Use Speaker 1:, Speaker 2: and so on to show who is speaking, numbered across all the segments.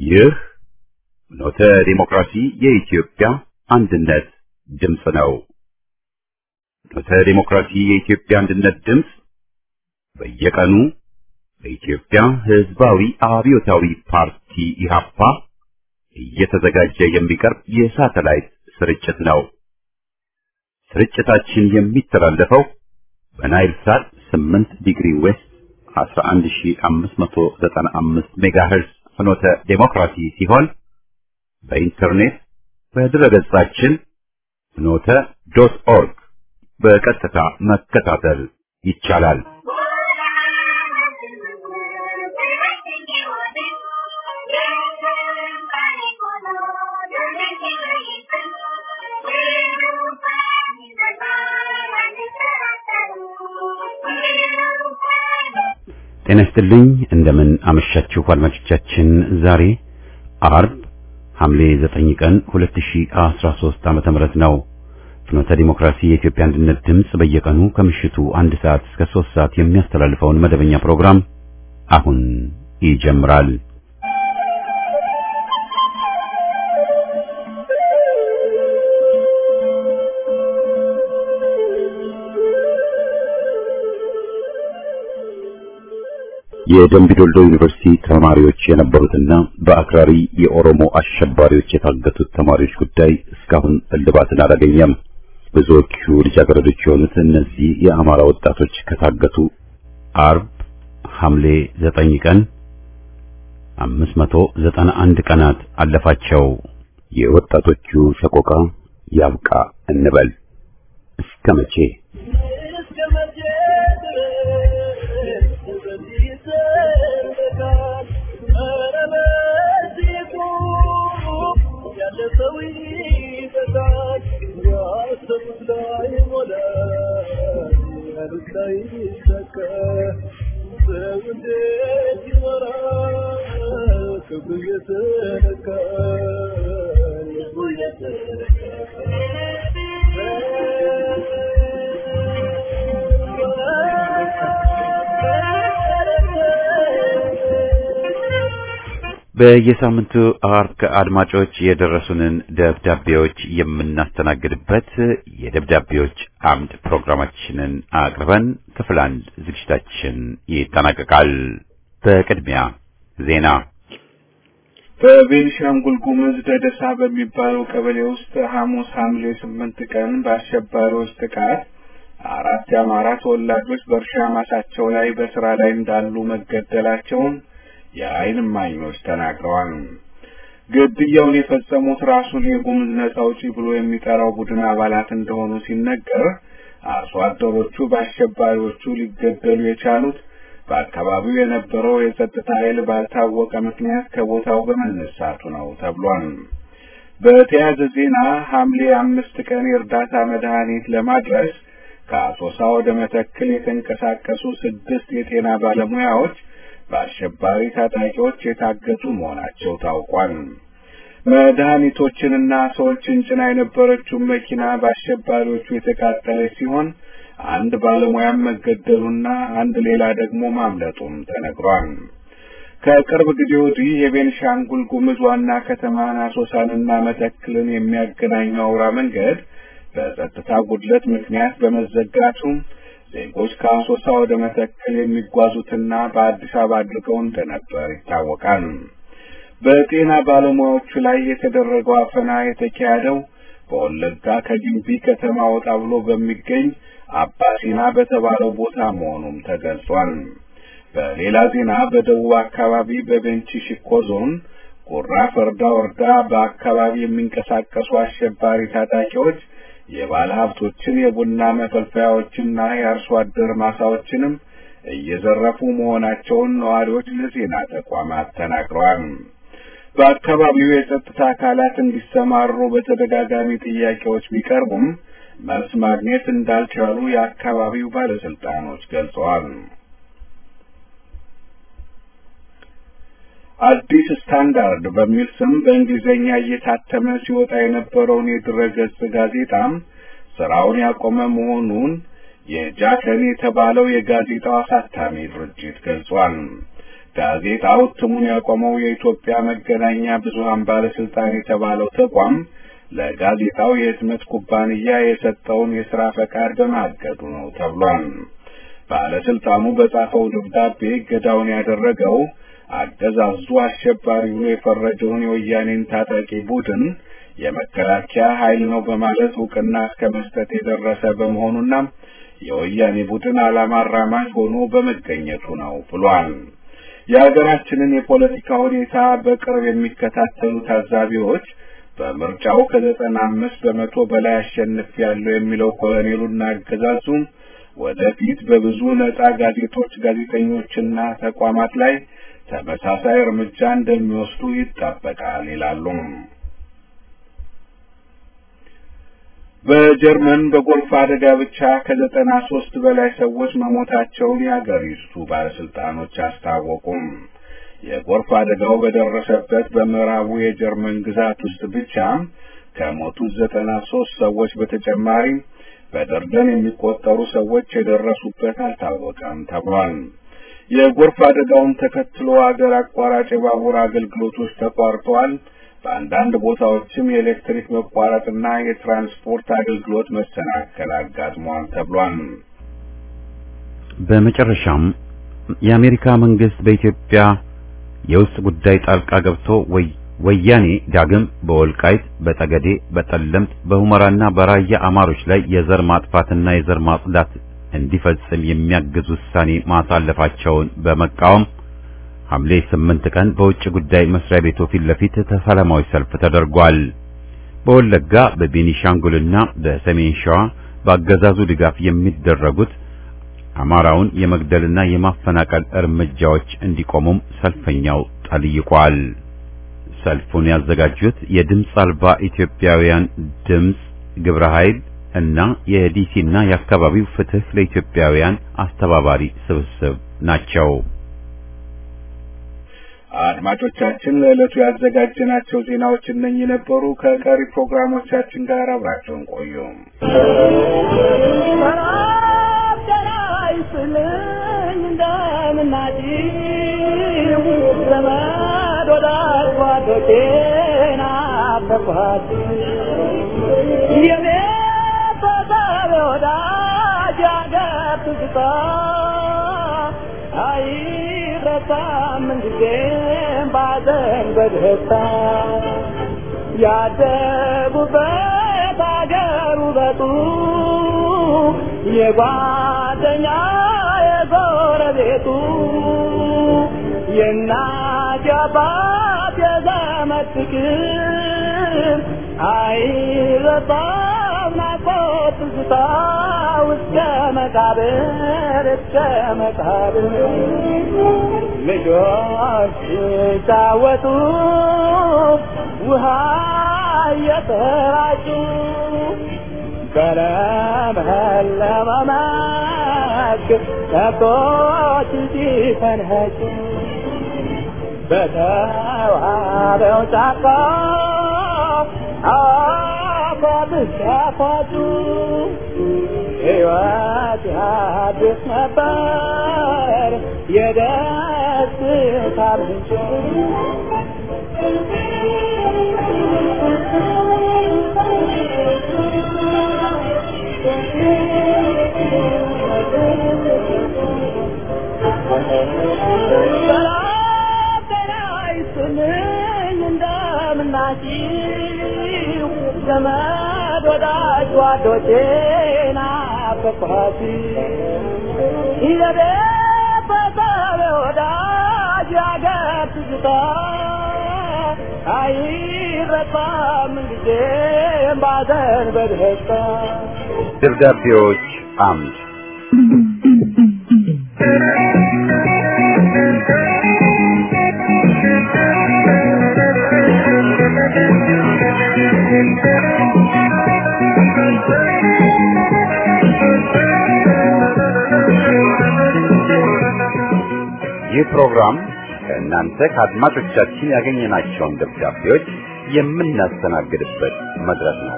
Speaker 1: ይህ ኖተ ዲሞክራሲ የኢትዮጵያ አንድነት ድምፅ ነው። ኖተ ዲሞክራሲ የኢትዮጵያ አንድነት ድምፅ በየቀኑ በኢትዮጵያ ሕዝባዊ አብዮታዊ ፓርቲ ኢህአፓ እየተዘጋጀ የሚቀርብ የሳተላይት ስርጭት ነው። ስርጭታችን የሚተላለፈው በናይል ሳት 8 ዲግሪ ዌስት 11595 ሜጋሄርዝ ፍኖተ ዴሞክራሲ ሲሆን በኢንተርኔት በድረገጻችን ፍኖተ ዶት ኦርግ በቀጥታ መከታተል ይቻላል። ጤና ይስጥልኝ። እንደምን አመሻችሁ አድማጮቻችን። ዛሬ አርብ ሐምሌ 9 ቀን 2013 ዓመተ ምህረት ነው። ፍኖተ ዲሞክራሲ የኢትዮጵያ አንድነት ድምፅ በየቀኑ ከምሽቱ አንድ ሰዓት እስከ 3 ሰዓት የሚያስተላልፈውን መደበኛ ፕሮግራም አሁን ይጀምራል። የደምቢ ዶልዶ ዩኒቨርሲቲ ተማሪዎች የነበሩትና በአክራሪ የኦሮሞ አሸባሪዎች የታገቱት ተማሪዎች ጉዳይ እስካሁን እልባትን አላገኘም። ብዙዎቹ ልጃገረዶች የሆኑት እነዚህ የአማራ ወጣቶች ከታገቱ አርብ ሐምሌ 9 ቀን 591 ቀናት አለፋቸው። የወጣቶቹ ሰቆቃ ያብቃ እንበል እስከ መቼ? በየሳምንቱ አርብ አድማጮች የደረሱንን ደብዳቤዎች የምናስተናግድበት የደብዳቤዎች አምድ ፕሮግራማችንን አቅርበን ክፍል አንድ ዝግጅታችን ይጠናቀቃል። በቅድሚያ ዜና።
Speaker 2: በቤንሻንጉል ጉሙዝ ደደሳ በሚባለው ቀበሌ ውስጥ ሐሙስ ሐምሌ ስምንት ቀን በአሸባሪዎች ጥቃት አራት የአማራ ተወላጆች በእርሻ ማሳቸው ላይ በስራ ላይ እንዳሉ መገደላቸውን የዓይን እማኞች ተናግረዋል። ግድያውን የፈጸሙት ራሱን የጉሙዝ ነጻ አውጪ ብሎ የሚጠራው ቡድን አባላት እንደሆኑ ሲነገር፣ አርሶ አደሮቹ በአሸባሪዎቹ ሊገደሉ የቻሉት በአካባቢው የነበረው የጸጥታ ኃይል ባልታወቀ ምክንያት ከቦታው በመነሳቱ ነው ተብሏል። በተያያዘ ዜና ሐምሌ አምስት ቀን የእርዳታ መድኃኒት ለማድረስ ከአሶሳ ወደ መተክል የተንቀሳቀሱ ስድስት የጤና ባለሙያዎች በአሸባሪ ታጣቂዎች የታገቱ መሆናቸው ታውቋል። መድኃኒቶችንና ሰዎችን ጭና የነበረችውን መኪና በአሸባሪዎቹ የተቃጠለች ሲሆን አንድ ባለሙያም መገደሉና አንድ ሌላ ደግሞ ማምለጡም ተነግሯል። ከቅርብ ጊዜ ወዲህ የቤንሻንጉል ጉሙዝ ዋና ከተማን አሶሳንና መተክልን የሚያገናኘው አውራ መንገድ በጸጥታ ጉድለት ምክንያት በመዘጋቱ ዜጎች ከአሶሳ ወደ መተከል የሚጓዙትና በአዲስ አበባ አድርገው እንደነበር ይታወቃል። በጤና ባለሙያዎቹ ላይ የተደረገው አፈና የተካሄደው በወለጋ ከጊምቢ ከተማ ወጣ ብሎ በሚገኝ አባሲና በተባለው ቦታ መሆኑም ተገልጿል። በሌላ ዜና በደቡብ አካባቢ በቤንች ሸኮ ዞን ጉራ ፈርዳ ወረዳ በአካባቢ የሚንቀሳቀሱ አሸባሪ ታጣቂዎች የባለ ሀብቶችን የቡና መፈልፈያዎችና የአርሶ አደር ማሳዎችንም እየዘረፉ መሆናቸውን ነዋሪዎች ለዜና ተቋማት ተናግረዋል። በአካባቢው የጸጥታ አካላት እንዲሰማሩ በተደጋጋሚ ጥያቄዎች ቢቀርቡም መልስ ማግኘት እንዳልቻሉ የአካባቢው ባለስልጣኖች ገልጸዋል። አዲስ ስታንዳርድ በሚል ስም በእንግሊዝኛ እየታተመ ሲወጣ የነበረውን የድረገጽ ጋዜጣም ስራውን ያቆመ መሆኑን የጃከን የተባለው የጋዜጣው አሳታሚ ድርጅት ገልጿል። ጋዜጣው እትሙን ያቆመው የኢትዮጵያ መገናኛ ብዙሃን ባለስልጣን የተባለው ተቋም ለጋዜጣው የህትመት ኩባንያ የሰጠውን የሥራ ፈቃድ በማገዱ ነው ተብሏል። ባለስልጣኑ በጻፈው ደብዳቤ እገዳውን ያደረገው አገዛዙ አሸባሪ ብሎ የፈረጀውን የወያኔን ታጣቂ ቡድን የመከላከያ ኃይል ነው በማለት እውቅና እስከ መስጠት የደረሰ በመሆኑና የወያኔ ቡድን ዓላማ አራማጅ ሆኖ በመገኘቱ ነው ብሏል። የሀገራችንን የፖለቲካ ሁኔታ በቅርብ የሚከታተሉ ታዛቢዎች በምርጫው ከዘጠና አምስት በመቶ በላይ አሸንፍ ያለው የሚለው ኮሎኔሉና አገዛዙ ወደፊት በብዙ ነጻ ጋዜጦች፣ ጋዜጠኞችና ተቋማት ላይ ተመሳሳይ እርምጃ እንደሚወስዱ ይጠበቃል ይላሉ። በጀርመን በጎርፍ አደጋ ብቻ ከዘጠና ሶስት በላይ ሰዎች መሞታቸውን የአገሪቱ ባለስልጣኖች አስታወቁም። የጎርፍ አደጋው በደረሰበት በምዕራቡ የጀርመን ግዛት ውስጥ ብቻ ከሞቱት ዘጠና ሶስት ሰዎች በተጨማሪ በደርዘን የሚቆጠሩ ሰዎች የደረሱበት አልታወቀም ተብሏል። የጎርፍ አደጋውን ተከትሎ አገር አቋራጭ የባቡር አገልግሎቶች ተቋርጠዋል። በአንዳንድ ቦታዎችም የኤሌክትሪክ መቋረጥና የትራንስፖርት አገልግሎት መሰናከል አጋጥሟል ተብሏል።
Speaker 1: በመጨረሻም የአሜሪካ መንግስት በኢትዮጵያ የውስጥ ጉዳይ ጣልቃ ገብቶ ወያኔ ዳግም በወልቃይት፣ በጠገዴ፣ በጠለምት፣ በሁመራና በራያ አማሮች ላይ የዘር ማጥፋትና የዘር ማጽዳት እንዲፈጽም የሚያግዝ ውሳኔ ማሳለፋቸውን በመቃወም ሐምሌ 8 ቀን በውጭ ጉዳይ መስሪያ ቤቱ ፊት ለፊት ሰላማዊ ሰልፍ ተደርጓል። በወለጋ በቤኒሻንጉልና በሰሜን ሸዋ በአገዛዙ ድጋፍ የሚደረጉት አማራውን የመግደልና የማፈናቀል እርምጃዎች እንዲቆሙም ሰልፈኛው ጠይቋል። ሰልፉን ያዘጋጁት የድምፅ አልባ ኢትዮጵያውያን ድምፅ ግብረ ኃይል እና የዲሲና የአካባቢው ፍትህ ለኢትዮጵያውያን አስተባባሪ ስብስብ ናቸው።
Speaker 2: አድማጮቻችን ለዕለቱ ያዘጋጀናቸው ዜናዎች እነኚህ ነበሩ። ከቀሪ ፕሮግራሞቻችን ጋር አብራቸውን ቆዩ።
Speaker 3: አይረሳም ጊዜም ባዘን በደስታ ያደጉበት አገር ውበቱ የጓደኛ የጎረቤቱ የእናት የአባት የዘመድ ፍቅር አይረሳም ናፍቆት ትዝታ እስከ መቃብር እስከ መቃብር ልጆች ሲጫወቱ ውሃ እየተራጩ በለመለመ መስክ ከብቶች ሲፈንጩ በተዋበው ጫካ አፏት ሲያፏጩ ሕይወት ያድስ ነበር የደስታ ምንጭ ሰላም ጤና ይስጥልኝ እንደምናችሁ ዘመድ ወዳጅ ጓዶቼ ናፈቅኋት የቤተሰብ ወዳጅ ያገር ትዝታ አይረሳም ጊዜም ባዘን በደስታ
Speaker 1: ደብዳቤዎች አምድ ይህ ፕሮግራም ከእናንተ ከአድማጮቻችን ያገኘናቸውን ደብዳቤዎች የምናስተናግድበት መድረክ ነው።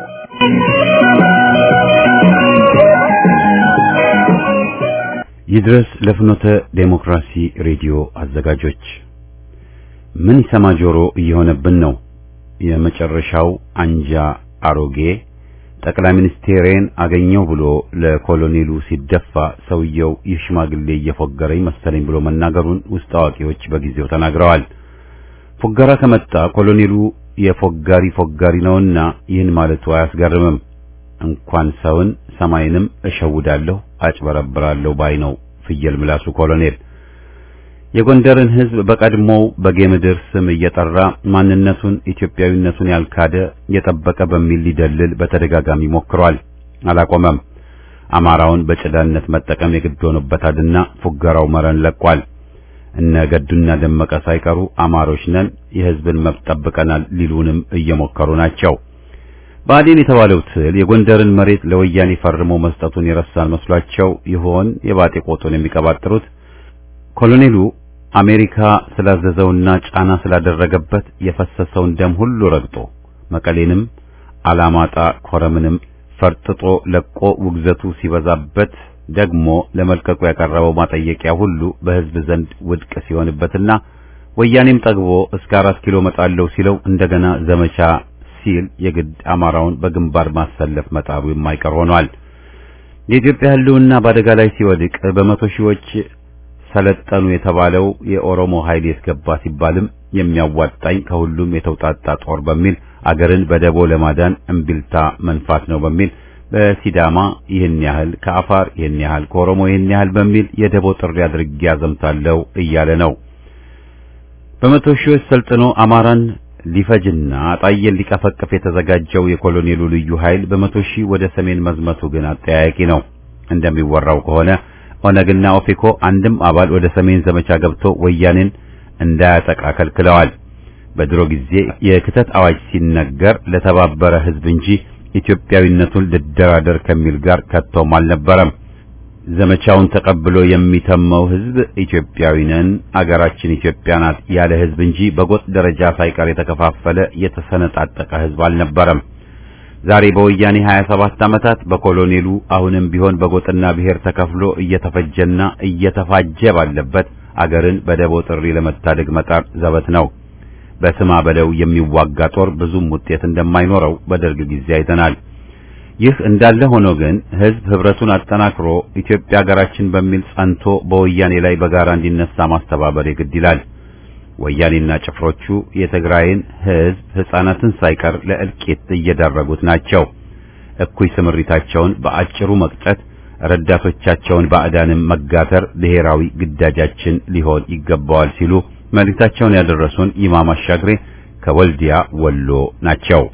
Speaker 1: ይድረስ ለፍኖተ ዴሞክራሲ ሬዲዮ አዘጋጆች ምን ይሰማ ጆሮ እየሆነብን ነው። የመጨረሻው አንጃ አሮጌ ጠቅላይ ሚኒስቴሬን አገኘው ብሎ ለኮሎኔሉ ሲደፋ ሰውየው ይህ ሽማግሌ እየፎገረኝ መሰለኝ ብሎ መናገሩን ውስጥ አዋቂዎች በጊዜው ተናግረዋል። ፎገራ ከመጣ ኮሎኔሉ የፎጋሪ ፎጋሪ ነውና ይህን ማለቱ አያስገርምም። እንኳን ሰውን ሰማይንም እሸውዳለሁ አጭበረብራለሁ ባይ ነው ፍየል ምላሱ ኮሎኔል። የጎንደርን ሕዝብ በቀድሞው በጌምድር ስም እየጠራ ማንነቱን ኢትዮጵያዊነቱን ያልካደ የጠበቀ በሚል ሊደልል በተደጋጋሚ ሞክሯል። አላቆመም። አማራውን በጭዳነት መጠቀም የግድ ሆኖበታልና ፉገራው መረን ለቋል። እነ ገዱና ደመቀ ሳይቀሩ አማሮች ነን፣ የሕዝብን መብት ጠብቀናል ሊሉንም እየሞከሩ ናቸው። ብአዴን የተባለው ትል የጎንደርን መሬት ለወያኔ ፈርሞ መስጠቱን የረሳን መስሏቸው ይሆን የባጤ ቆጡን የሚቀባጥሩት? ኮሎኔሉ አሜሪካ ስላዘዘውና ጫና ስላደረገበት የፈሰሰውን ደም ሁሉ ረግጦ መቀሌንም አላማጣ ኮረምንም ፈርጥጦ ለቆ ውግዘቱ ሲበዛበት ደግሞ ለመልቀቁ ያቀረበው ማጠየቂያ ሁሉ በሕዝብ ዘንድ ውድቅ ሲሆንበትና ወያኔም ጠግቦ እስከ አራት ኪሎ መጣለው ሲለው እንደገና ዘመቻ ሲል የግድ አማራውን በግንባር ማሰለፍ መጣሩ የማይቀር ሆኗል። የኢትዮጵያ ሕልውና በአደጋ ላይ ሲወድቅ በመቶ ሺዎች ሰለጠኑ የተባለው የኦሮሞ ኃይል የስገባ ሲባልም የሚያዋጣኝ ከሁሉም የተውጣጣ ጦር በሚል አገርን በደቦ ለማዳን እምቢልታ መንፋት ነው በሚል በሲዳማ ይህን ያህል ከአፋር ይህን ያህል ከኦሮሞ ይህን ያህል በሚል የደቦ ጥሪ አድርጌ ያዘምታለሁ እያለ ነው። በመቶ ሺዎች ሰልጥኖ አማራን ሊፈጅና አጣየን ሊቀፈቅፍ የተዘጋጀው የኮሎኔሉ ልዩ ኃይል በመቶ ሺህ ወደ ሰሜን መዝመቱ ግን አጠያያቂ ነው። እንደሚወራው ከሆነ ኦነግና ኦፌኮ አንድም አባል ወደ ሰሜን ዘመቻ ገብቶ ወያኔን እንዳያጠቃ ከልክለዋል። በድሮ ጊዜ የክተት አዋጅ ሲነገር ለተባበረ ሕዝብ እንጂ ኢትዮጵያዊነቱን ልደራደር ከሚል ጋር ከቶም አልነበረም። ዘመቻውን ተቀብሎ የሚተመው ሕዝብ ኢትዮጵያዊ ነን፣ አገራችን ኢትዮጵያ ናት ያለ ሕዝብ እንጂ በጎጥ ደረጃ ሳይቀር የተከፋፈለ የተሰነጣጠቀ ሕዝብ አልነበረም። ዛሬ በወያኔ 27 ዓመታት በኮሎኔሉ አሁንም ቢሆን በጎጥና ብሔር ተከፍሎ እየተፈጀና እየተፋጀ ባለበት አገርን በደቦ ጥሪ ለመታደግ መጣር ዘበት ነው። በስማ በለው የሚዋጋ ጦር ብዙም ውጤት እንደማይኖረው በደርግ ጊዜ አይተናል። ይህ እንዳለ ሆኖ ግን ሕዝብ ህብረቱን አጠናክሮ ኢትዮጵያ ሀገራችን በሚል ጸንቶ በወያኔ ላይ በጋራ እንዲነሳ ማስተባበር የግድ ይላል። ወያኔና ጭፍሮቹ የትግራይን ሕዝብ ሕፃናትን ሳይቀር ለእልቂት እየዳረጉት ናቸው። እኩይ ስምሪታቸውን በአጭሩ መቅጨት፣ ረዳቶቻቸውን ባዕዳንም መጋተር ብሔራዊ ግዳጃችን ሊሆን ይገባዋል ሲሉ መልእክታቸውን ያደረሱን ኢማም አሻግሬ ከወልዲያ ወሎ ናቸው።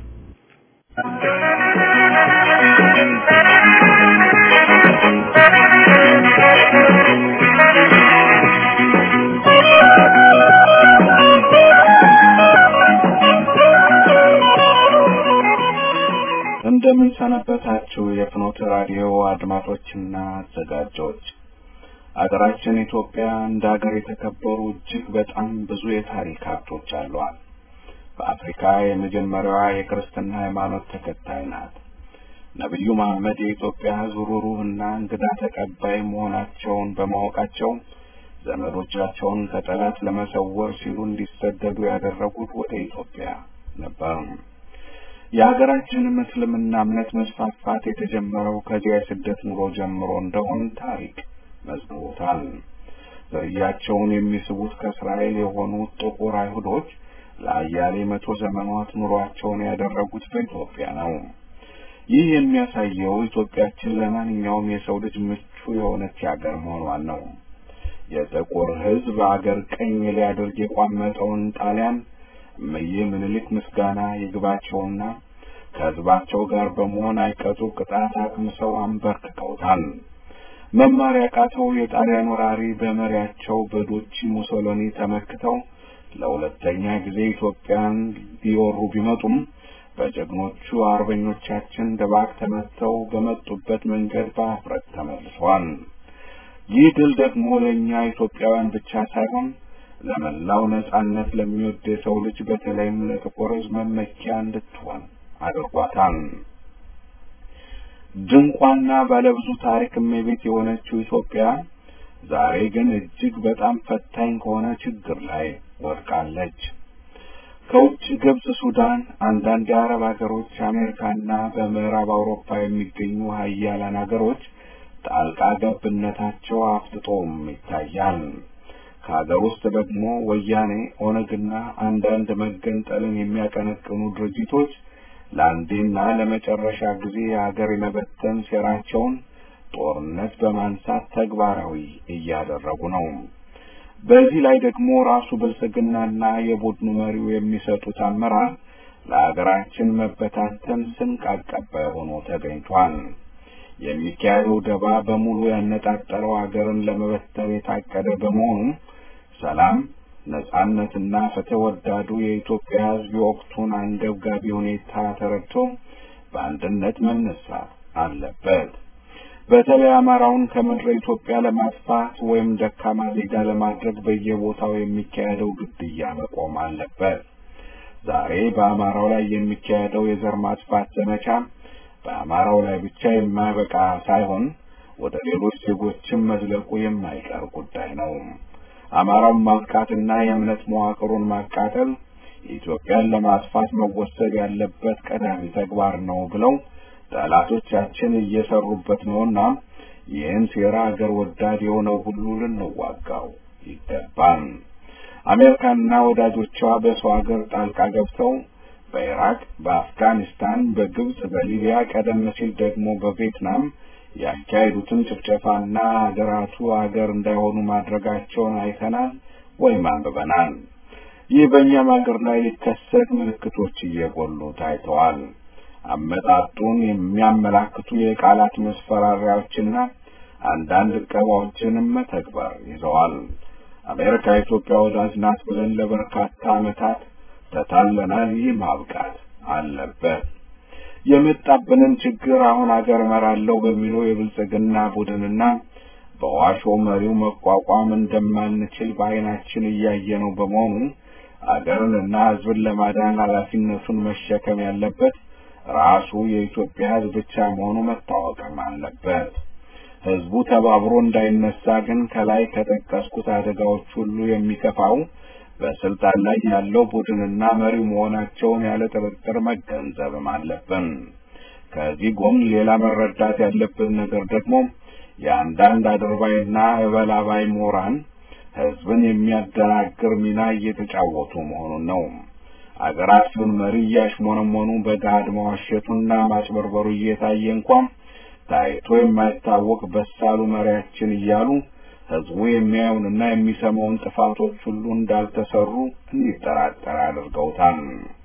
Speaker 2: እንደምን ሰነበታችሁ የፍኖተ ራዲዮ አድማጮችና አዘጋጆች። አገራችን ኢትዮጵያ እንደ ሀገር የተከበሩ እጅግ በጣም ብዙ የታሪክ ሀብቶች አሏት። በአፍሪካ የመጀመሪያዋ የክርስትና ሃይማኖት ተከታይ ናት። ነቢዩ መሐመድ የኢትዮጵያ ሕዝብ ሩሩህና እንግዳ ተቀባይ መሆናቸውን በማወቃቸው ዘመዶቻቸውን ከጠላት ለመሰወር ሲሉ እንዲሰደዱ ያደረጉት ወደ ኢትዮጵያ ነበር። የሀገራችንም እስልምና እምነት መስፋፋት የተጀመረው ከዚያ የስደት ኑሮ ጀምሮ እንደሆን ታሪክ መዝግቦታል። ዝርያቸውን የሚስቡት ከእስራኤል የሆኑት ጥቁር አይሁዶች ለአያሌ መቶ ዘመናት ኑሯቸውን ያደረጉት በኢትዮጵያ ነው። ይህ የሚያሳየው ኢትዮጵያችን ለማንኛውም የሰው ልጅ ምቹ የሆነች ሀገር መሆኗን ነው። የጥቁር ሕዝብ አገር ቀኝ ሊያደርግ የቋመጠውን ጣሊያን እመዬ ምኒልክ ምስጋና ይግባቸውና ከሕዝባቸው ጋር በመሆን አይቀጡ ቅጣት አቅምሰው አንበርክከውታል። መማር ያቃተው የጣሊያን ወራሪ በመሪያቸው በዶቺ ሙሶሎኒ ተመክተው ለሁለተኛ ጊዜ ኢትዮጵያን ሊወሩ ቢመጡም በጀግኖቹ አርበኞቻችን ድባቅ ተመተው በመጡበት መንገድ በአፍረት ተመልሰዋል። ይህ ድል ደግሞ ለእኛ ኢትዮጵያውያን ብቻ ሳይሆን ለመላው ነጻነት ለሚወድ የሰው ልጅ በተለይም ለጥቁር ሕዝብ መመኪያ እንድትሆን አድርጓታል። ድንቋና ባለብዙ ታሪክ እመቤት የሆነችው ኢትዮጵያ ዛሬ ግን እጅግ በጣም ፈታኝ ከሆነ ችግር ላይ ወድቃለች። ከውጭ ግብጽ፣ ሱዳን፣ አንዳንድ የአረብ ሀገሮች፣ አሜሪካና በምዕራብ አውሮፓ የሚገኙ ሀያላን ሀገሮች ጣልቃ ገብነታቸው አፍጥጦም ይታያል። ከሀገር ውስጥ ደግሞ ወያኔ፣ ኦነግና አንዳንድ መገንጠልን የሚያቀነቅኑ ድርጅቶች ለአንዴና ለመጨረሻ ጊዜ የሀገር የመበተን ሴራቸውን ጦርነት በማንሳት ተግባራዊ እያደረጉ ነው። በዚህ ላይ ደግሞ ራሱ ብልጽግናና የቡድኑ መሪው የሚሰጡት አመራር ለሀገራችን መበታተን ስንቅ አቀባይ ሆኖ ተገኝቷል። የሚካሄደው ደባ በሙሉ ያነጣጠረው ሀገርን ለመበተን የታቀደ በመሆኑ ሰላም፣ ነጻነትና ፍትህ ወዳዱ የኢትዮጵያ ሕዝብ የወቅቱን አንገብጋቢ ሁኔታ ተረድቶ በአንድነት መነሳት አለበት። በተለይ አማራውን ከምድረ ኢትዮጵያ ለማጥፋት ወይም ደካማ ዜጋ ለማድረግ በየቦታው የሚካሄደው ግድያ መቆም አለበት። ዛሬ በአማራው ላይ የሚካሄደው የዘር ማጥፋት ዘመቻ በአማራው ላይ ብቻ የማያበቃ ሳይሆን ወደ ሌሎች ዜጎችም መዝለቁ የማይቀር ጉዳይ ነው። አማራውን ማጥቃትና የእምነት መዋቅሩን ማቃጠል ኢትዮጵያን ለማጥፋት መወሰድ ያለበት ቀዳሚ ተግባር ነው ብለው ጠላቶቻችን እየሰሩበት ነውና ይህን ሴራ አገር ወዳድ የሆነው ሁሉ ልንዋጋው ይገባል። አሜሪካና ወዳጆቿ በሰው ሀገር ጣልቃ ገብተው በኢራቅ፣ በአፍጋኒስታን፣ በግብጽ፣ በሊቢያ ቀደም ሲል ደግሞ በቪየትናም ያካሄዱትን ጭፍጨፋና ሀገራቱ ሀገር እንዳይሆኑ ማድረጋቸውን አይተናል ወይም አንብበናል። ይህ በእኛም ሀገር ላይ ሊከሰት ምልክቶች እየጎሉ ታይተዋል። አመጣጡን የሚያመላክቱ የቃላት መስፈራሪያዎችና አንዳንድ ዕቀባዎችንም መተግበር ይዘዋል። አሜሪካ ኢትዮጵያ ወዳጅ ናት ብለን ለበርካታ ዓመታት ተታለናል። ይህ ማብቃት አለበት። የመጣብንን ችግር አሁን አገር እመራለሁ በሚለው የብልጽግና ቡድንና በዋሾ መሪው መቋቋም እንደማንችል በዓይናችን እያየነው በመሆኑ አገርንና ሕዝብን ለማዳን ኃላፊነቱን መሸከም ያለበት ራሱ የኢትዮጵያ ሕዝብ ብቻ መሆኑ መታወቅም አለበት። ሕዝቡ ተባብሮ እንዳይነሳ ግን ከላይ ከጠቀስኩት አደጋዎች ሁሉ የሚከፋው በስልጣን ላይ ያለው ቡድንና መሪው መሆናቸውን ያለ ጥርጥር መገንዘብም አለብን። ከዚህ ጎን ሌላ መረዳት ያለብን ነገር ደግሞ የአንዳንድ አድርባይና እበላባይ ምሁራን ሕዝብን የሚያደናግር ሚና እየተጫወቱ መሆኑን ነው። አገራችሁን መሪ እያሽሞነሞኑ በገሃድ መዋሸቱና ማጭበርበሩ እየታየ እንኳን ታይቶ የማይታወቅ በሳሉ መሪያችን እያሉ ሕዝቡ የሚያዩንና የሚሰማውን ጥፋቶች ሁሉ እንዳልተሰሩ እንዲጠራጠር አድርገውታል።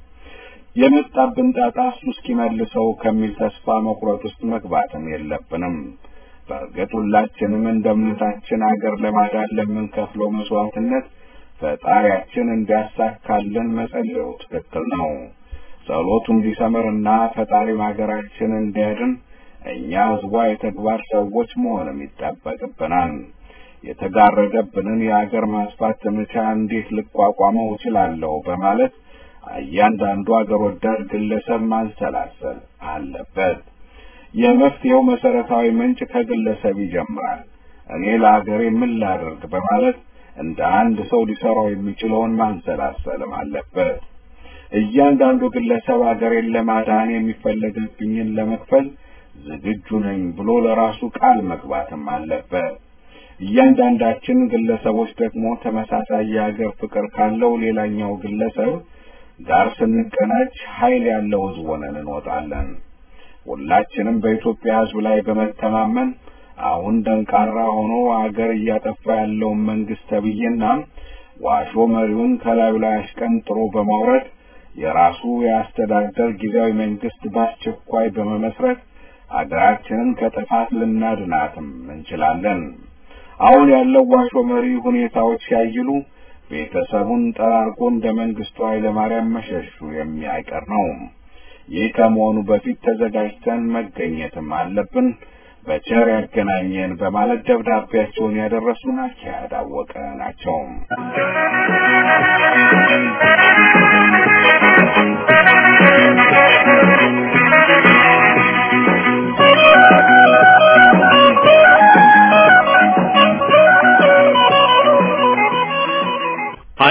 Speaker 2: የመጣብን ጣጣ እሱ እስኪመልሰው ከሚል ተስፋ መቁረጥ ውስጥ መግባትም የለብንም። በእርግጥ ሁላችንም እንደ እምነታችን አገር ለማዳን ለምንከፍለው መስዋዕትነት ፈጣሪያችን እንዲያሳካልን መጸለዩ ትክክል ነው። ጸሎቱ እንዲሰምርና ፈጣሪም ሀገራችን እንዲያድን እኛ ሕዝቧ የተግባር ሰዎች መሆንም ይጠበቅብናል። የተጋረደብንን የአገር ማስፋት ዘመቻ እንዴት ልቋቋመው እችላለሁ በማለት እያንዳንዱ አገር ወዳድ ግለሰብ ማንሰላሰል አለበት። የመፍትሄው መሰረታዊ ምንጭ ከግለሰብ ይጀምራል። እኔ ለአገሬ ምን ላደርግ በማለት እንደ አንድ ሰው ሊሰራው የሚችለውን ማንሰላሰልም አለበት። እያንዳንዱ ግለሰብ አገሬን ለማዳን የሚፈለግብኝን ለመክፈል ዝግጁ ነኝ ብሎ ለራሱ ቃል መግባትም አለበት። እያንዳንዳችን ግለሰቦች ደግሞ ተመሳሳይ የሀገር ፍቅር ካለው ሌላኛው ግለሰብ ጋር ስንቀናጅ ኃይል ያለው ሕዝብ ሆነን እንወጣለን። ሁላችንም በኢትዮጵያ ሕዝብ ላይ በመተማመን አሁን ደንቃራ ሆኖ አገር እያጠፋ ያለውን መንግስት ተብዬና ዋሾ መሪውን ከላዩ ላይ አሽቀንጥሮ በማውረድ የራሱ የአስተዳደር ጊዜያዊ መንግስት በአስቸኳይ በመመስረት አገራችንን ከጥፋት ልናድናትም እንችላለን። አሁን ያለው ዋሾ መሪ ሁኔታዎች ሲያይሉ ቤተሰቡን ጠራርጎ እንደ መንግስቱ ኃይለማርያም መሸሹ የሚያይቀር ነው። ይህ ከመሆኑ በፊት ተዘጋጅተን መገኘትም አለብን። በቸር ያገናኘን በማለት ደብዳቤያቸውን ያደረሱን አካሄድ አወቀ ናቸው።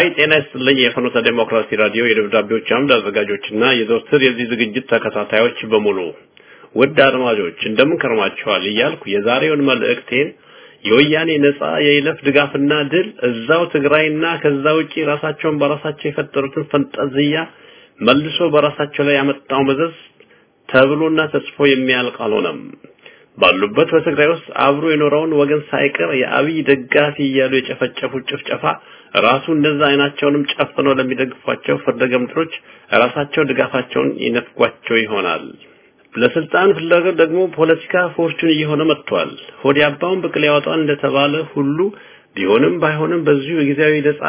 Speaker 4: ሀይ ጤና ይስጥልኝ። የፍኖተ ዴሞክራሲ ራዲዮ የደብዳቤዎች አምድ አዘጋጆችና የዘወትር የዚህ ዝግጅት ተከታታዮች በሙሉ ውድ አድማጮች እንደምን ከርማችኋል እያልኩ የዛሬውን መልእክቴን የወያኔ ነጻ የይለፍ ድጋፍና ድል እዛው ትግራይና ከዛ ውጪ ራሳቸውን በራሳቸው የፈጠሩትን ፈንጠዝያ መልሶ በራሳቸው ላይ ያመጣው መዘዝ ተብሎና ተጽፎ የሚያልቅ አልሆነም። ባሉበት በትግራይ ውስጥ አብሮ የኖረውን ወገን ሳይቀር የአብይ ደጋፊ እያሉ የጨፈጨፉት ጭፍጨፋ ራሱ እንደዛ አይናቸውንም ጨፍነው ለሚደግፏቸው ፍርደ ገምድሮች ራሳቸው ድጋፋቸውን ይነፍጓቸው ይሆናል። ለስልጣን ፍላጎት ደግሞ ፖለቲካ ፎርቹን እየሆነ መጥቷል። ሆድ ያባውን ብቅል ያወጣል እንደተባለ ሁሉ ቢሆንም ባይሆንም በዚሁ የጊዜያዊ ነጻ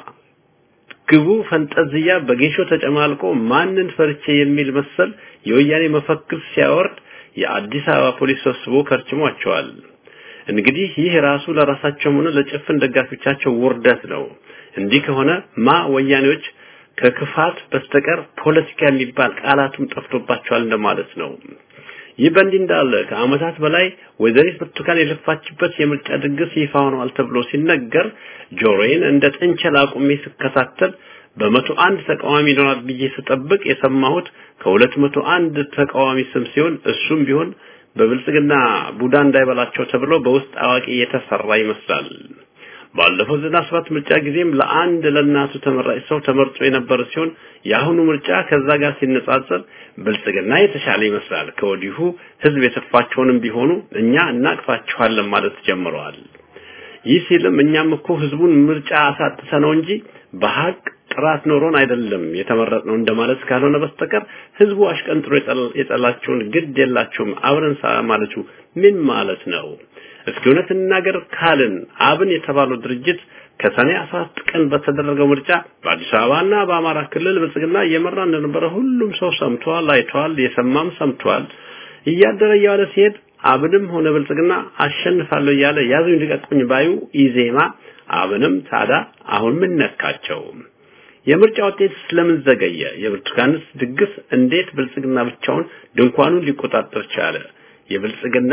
Speaker 4: ግቡ ፈንጠዝያ በጌሾ ተጨማልቆ ማንን ፈርቼ የሚል መሰል የወያኔ መፈክር ሲያወርድ የአዲስ አበባ ፖሊስ ሰብስቦ ከርችሟቸዋል። እንግዲህ ይህ ራሱ ለራሳቸውም ሆነ ለጭፍን ደጋፊዎቻቸው ውርደት ነው። እንዲህ ከሆነ ማ ወያኔዎች ከክፋት በስተቀር ፖለቲካ የሚባል ቃላቱም ጠፍቶባቸዋል እንደማለት ነው። ይህ በእንዲህ እንዳለ ከዓመታት በላይ ወይዘሪት ብርቱካን የለፋችበት የምርጫ ድግስ ይፋ ሆኗል ተብሎ ሲነገር ጆሮዬን እንደ ጥንቸል አቁሜ ስከታተል በመቶ አንድ ተቃዋሚ ይኖራል ብዬ ስጠብቅ የሰማሁት ከሁለት መቶ አንድ ተቃዋሚ ስም ሲሆን እሱም ቢሆን በብልጽግና ቡዳ እንዳይበላቸው ተብሎ በውስጥ አዋቂ የተሰራ ይመስላል። ባለፈው ዘጠና ሰባት ምርጫ ጊዜም ለአንድ ለእናቱ ተመራጭ ሰው ተመርጦ የነበረ ሲሆን የአሁኑ ምርጫ ከዛ ጋር ሲነጻጸር ብልጽግና የተሻለ ይመስላል። ከወዲሁ ህዝብ የተፋቸውንም ቢሆኑ እኛ እናቅፋችኋለን ማለት ጀምረዋል። ይህ ሲልም እኛም እኮ ህዝቡን ምርጫ አሳጥተ ነው እንጂ በሀቅ ጥራት ኖሮን አይደለም የተመረጥነው እንደማለት ካልሆነ በስተቀር ህዝቡ አሽቀንጥሮ የጠላቸውን ግድ የላቸውም አብረን ማለቱ ምን ማለት ነው? እስኪ እውነት እንናገር ካልን አብን የተባለው ድርጅት ከሰኔ 14 ቀን በተደረገው ምርጫ በአዲስ አበባና በአማራ ክልል ብልጽግና እየመራ እንደነበረ ሁሉም ሰው ሰምቷል፣ አይቷል፣ የሰማም ሰምቷል። እያደረ እያለ ሲሄድ አብንም ሆነ ብልጽግና አሸንፋለሁ እያለ ያዙኝ ልቀቁኝ ባዩ ኢዜማ አብንም ታዳ አሁን ምን ነካቸው? የምርጫ ውጤት ስለምን ዘገየ? የብርቱካንስ ድግስ እንዴት ብልጽግና ብቻውን ድንኳኑን ሊቆጣጠር ቻለ? የብልጽግና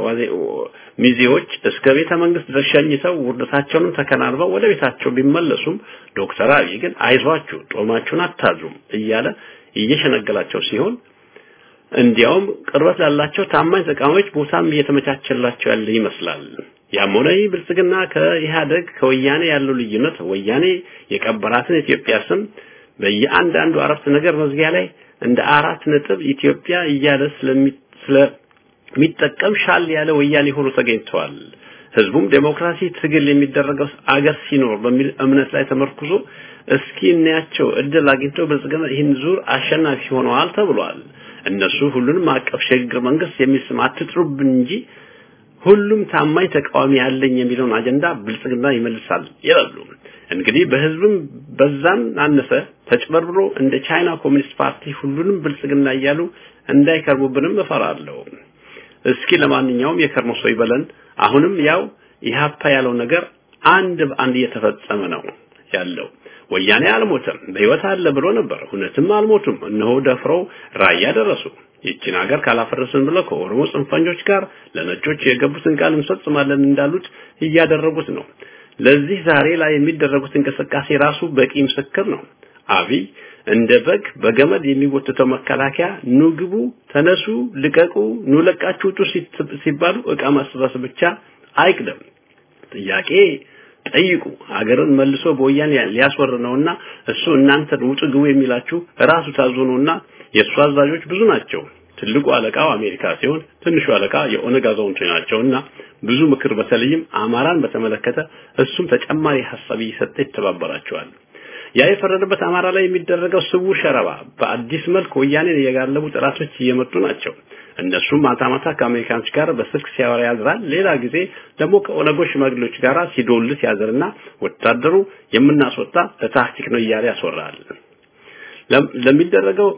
Speaker 4: ሚዜዎች እስከ ቤተ መንግስት ድረስ ሸኝተው ውርደታቸውንም ተከናንበው ወደ ቤታቸው ቢመለሱም ዶክተር አብይ ግን አይዟችሁ ጦማችሁን አታዙም እያለ እየሸነገላቸው ሲሆን እንዲያውም ቅርበት ላላቸው ታማኝ ተቃዋሚዎች ቦታም እየተመቻቸላቸው ያለ ይመስላል። ያም ሆነ ይህ ብልጽግና ከኢህአደግ ከወያኔ ያለው ልዩነት ወያኔ የቀበራትን ኢትዮጵያ ስም በየአንዳንዱ አረፍተ ነገር መዝጊያ ላይ እንደ አራት ነጥብ ኢትዮጵያ እያለ ስለሚ ስለሚጠቀም ሻል ያለ ወያኔ ሆኖ ተገኝተዋል። ህዝቡም ዴሞክራሲ ትግል የሚደረገው አገር ሲኖር በሚል እምነት ላይ ተመርኩዞ እስኪ እናያቸው እድል አግኝተው ብልጽግና ይህን ዙር አሸናፊ ሆነዋል ተብሏል። እነሱ ሁሉንም አቀፍ ሽግግር መንግስት የሚል ስም አትጥሩብን እንጂ ሁሉም ታማኝ ተቃዋሚ ያለኝ የሚለውን አጀንዳ ብልጽግና ይመልሳል ይላሉ። እንግዲህ በህዝብም በዛም አነሰ ተጭበርብሮ እንደ ቻይና ኮሚኒስት ፓርቲ ሁሉንም ብልጽግና እያሉ እንዳይከርሙብንም እፈራለሁ። እስኪ ለማንኛውም የከርሞ ሰው ይበለን። አሁንም ያው ኢህአፓ ያለው ነገር አንድ በአንድ እየተፈጸመ ነው ያለው። ወያኔ አልሞተም፣ በህይወት አለ ብሎ ነበር። እውነትም አልሞቱም። እነሆ ደፍረው ራያ ደረሱ። ይችን ሀገር ካላፈረስን ብለው ከኦሮሞ ጽንፈኞች ጋር ለነጮች የገቡትን ቃል እንፈጽማለን እንዳሉት እያደረጉት ነው። ለዚህ ዛሬ ላይ የሚደረጉት እንቅስቃሴ ራሱ በቂ ምስክር ነው። አብይ እንደ በግ በገመድ የሚጎትተው መከላከያ ኑ ግቡ፣ ተነሱ፣ ልቀቁ፣ ኑ ለቃችሁ ውጡ ሲባሉ እቃ ማሰባሰብ ብቻ አይቅደም። ጥያቄ ጠይቁ። ሀገርን መልሶ በወያኔ ሊያስወር ነውና እሱ እናንተን ውጡ ግቡ የሚላችሁ ራሱ ታዞ ነውና የእሱ አዛዦች ብዙ ናቸው። ትልቁ አለቃው አሜሪካ ሲሆን ትንሹ አለቃ የኦነግ አዛውንቶች ናቸውና ብዙ ምክር በተለይም አማራን በተመለከተ እሱም ተጨማሪ ሀሳብ እየሰጠ ይተባበራቸዋል። ያ የፈረደበት አማራ ላይ የሚደረገው ስውር ሸረባ በአዲስ መልክ ወያኔን የጋለቡ ጠላቶች እየመጡ ናቸው። እነሱም ማታ ማታ ከአሜሪካኖች ጋር በስልክ ሲያወራ ያድራል። ሌላ ጊዜ ደግሞ ከኦነጎች ሽማግሌዎች ጋር ሲዶልት ያዘርና ወታደሩ የምናስወጣ ለታክቲክ ነው እያለ ያስወራል። ለሚደረገው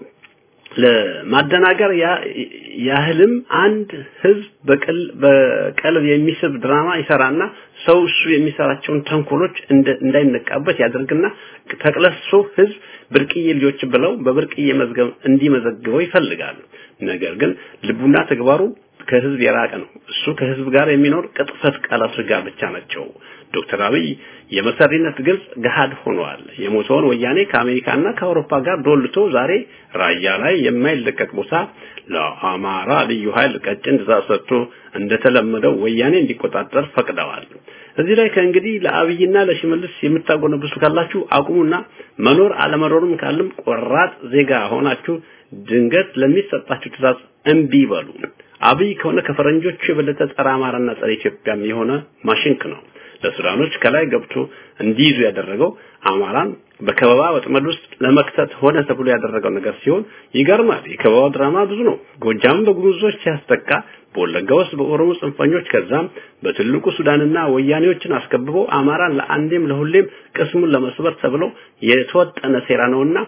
Speaker 4: ለማደናገር ያህልም አንድ ህዝብ በቀልብ የሚስብ ድራማ ይሰራና ሰው እሱ የሚሰራቸውን ተንኮሎች እንዳይነቃበት ያደርግና ተቅለሶ ህዝብ ብርቅዬ ልጆች ብለው በብርቅዬ መዝገብ እንዲመዘግበው ይፈልጋል። ነገር ግን ልቡና ተግባሩ ከህዝብ የራቀ ነው። እሱ ከህዝብ ጋር የሚኖር ቅጥፈት ቃላት ጋር ብቻ ናቸው። ዶክተር አብይ የመሰሪነት ግልጽ ገሃድ ሆኗል። የሞተውን ወያኔ ከአሜሪካና ከአውሮፓ ጋር ዶልቶ ዛሬ ራያ ላይ የማይለቀቅ ቦታ ለአማራ ልዩ ኃይል ቀጭን ትዕዛዝ ሰጥቶ እንደተለመደው ወያኔ እንዲቆጣጠር ፈቅደዋል። እዚህ ላይ ከእንግዲህ ለአብይና ለሽመልስ የምታጎነብሱ ካላችሁ አቁሙና መኖር አለመኖርም ካለም ቆራጥ ዜጋ ሆናችሁ ድንገት ለሚሰጣችሁ ትዕዛዝ እምቢ በሉ። አብይ ከሆነ ከፈረንጆቹ የበለጠ ጸረ አማራና ጸረ ኢትዮጵያም የሆነ ማሽንክ ነው። ለሱዳኖች ከላይ ገብቶ እንዲይዙ ያደረገው አማራን በከበባ ወጥመድ ውስጥ ለመክተት ሆነ ተብሎ ያደረገው ነገር ሲሆን ይገርማል። የከበባው ድራማ ብዙ ነው። ጎጃም በጉሙዞች ሲያስጠቃ፣ በወለጋ ውስጥ በኦሮሞ ጽንፈኞች፣ ከዛም በትልቁ ሱዳንና ወያኔዎችን አስከብቦ አማራን ለአንዴም ለሁሌም ቅስሙን ለመስበር ተብሎ የተወጠነ ሴራ ነውና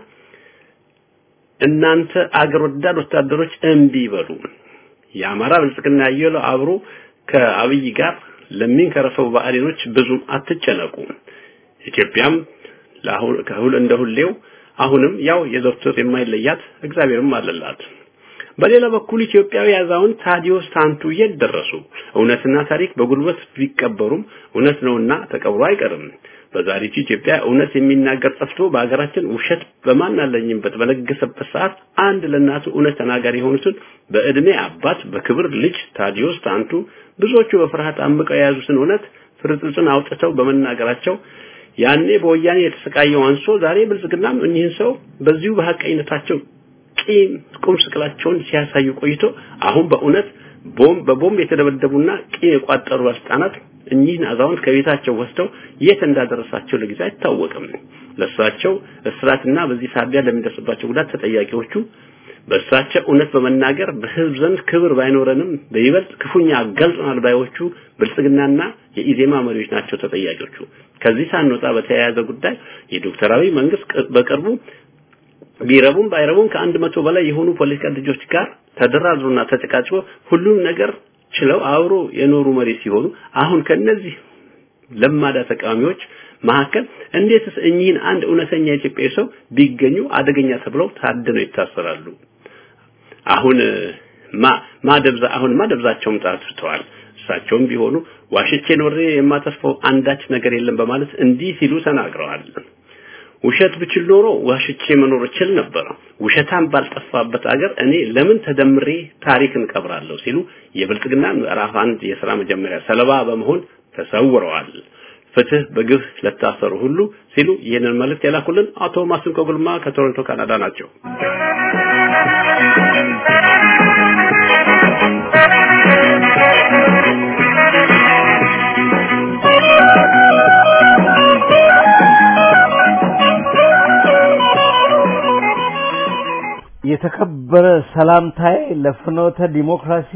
Speaker 4: እናንተ አገር ወዳድ ወታደሮች እምቢ በሉ። የአማራ ብልጽግና ያየለው አብሮ ከአብይ ጋር ለሚንከረፈው ብአዴኖች ብዙም አትጨነቁ። ኢትዮጵያም ከሁል እንደ ሁሌው አሁንም ያው የዘወትር የማይለያት እግዚአብሔርም አለላት። በሌላ በኩል ኢትዮጵያዊ አዛውንት ታዲዮስ ታንቱ የት ደረሱ? እውነትና ታሪክ በጉልበት ቢቀበሩም እውነት ነውና ተቀብሮ አይቀርም። በዛሬቱ ኢትዮጵያ እውነት የሚናገር ጠፍቶ በሀገራችን ውሸት በማን አለኝበት በነገሰበት ሰዓት አንድ ለእናቱ እውነት ተናጋሪ የሆኑትን በእድሜ አባት በክብር ልጅ ታዲዮስ ታንቱ ብዙዎቹ በፍርሃት አምቀው የያዙትን እውነት ፍርጥርጥን አውጥተው በመናገራቸው ያኔ በወያኔ የተሰቃየው አንሶ ዛሬ ብልጽግናም እኒህን ሰው በዚሁ በሐቀኝነታቸው ቂም ቁም ስቅላቸውን ሲያሳዩ ቆይቶ አሁን በእውነት ቦምብ በቦምብ የተደበደቡና ቂም የቋጠሩ ባለስልጣናት እኚህን አዛውንት ከቤታቸው ወስደው የት እንዳደረሳቸው ለጊዜ አይታወቅም። ለእሳቸው እስራትና በዚህ ሳቢያ ለሚደርስባቸው ጉዳት ተጠያቂዎቹ በእሳቸው እውነት በመናገር በህዝብ ዘንድ ክብር ባይኖረንም በይበልጥ ክፉኛ አጋልጠናል ባዮቹ ብልጽግናና የኢዜማ መሪዎች ናቸው ተጠያቂዎቹ። ከዚህ ሳንወጣ በተያያዘ ጉዳይ የዶክተር አብይ መንግስት በቅርቡ ቢረቡም ባይረቡም ከአንድ መቶ በላይ የሆኑ ፖለቲካ ልጆች ጋር ተደራድሮና ተጨቃጭቆ ሁሉም ነገር ችለው አብሮ የኖሩ መሪ ሲሆኑ አሁን ከነዚህ ለማዳ ተቃዋሚዎች መካከል እንዴትስ እኚህን አንድ እውነተኛ ኢትዮጵያዊ ሰው ቢገኙ አደገኛ ተብለው ታድነው ይታሰራሉ? አሁን ማ ማደብዛ አሁን ማደብዛቸውም ጣፍተዋል። እሳቸውም ቢሆኑ ዋሽቼ ኖሬ የማተርፈው አንዳች ነገር የለም በማለት እንዲህ ሲሉ ተናግረዋል። ውሸት ብችል ኖሮ ዋሽቼ መኖር እችል ነበር። ውሸታም ባልጠፋበት አገር እኔ ለምን ተደምሬ ታሪክን ቀብራለሁ ሲሉ የብልጽግና ምዕራፍ አንድ የሥራ መጀመሪያ ሰለባ በመሆን ተሰውረዋል። ፍትህ በግፍ ለታሰሩ ሁሉ ሲሉ ይህንን መልእክት የላኩልን አቶ ማስንቆ ጉልማ ከቶሮንቶ ካናዳ ናቸው።
Speaker 5: የተከበረ ሰላምታዬ ለፍኖተ ዲሞክራሲ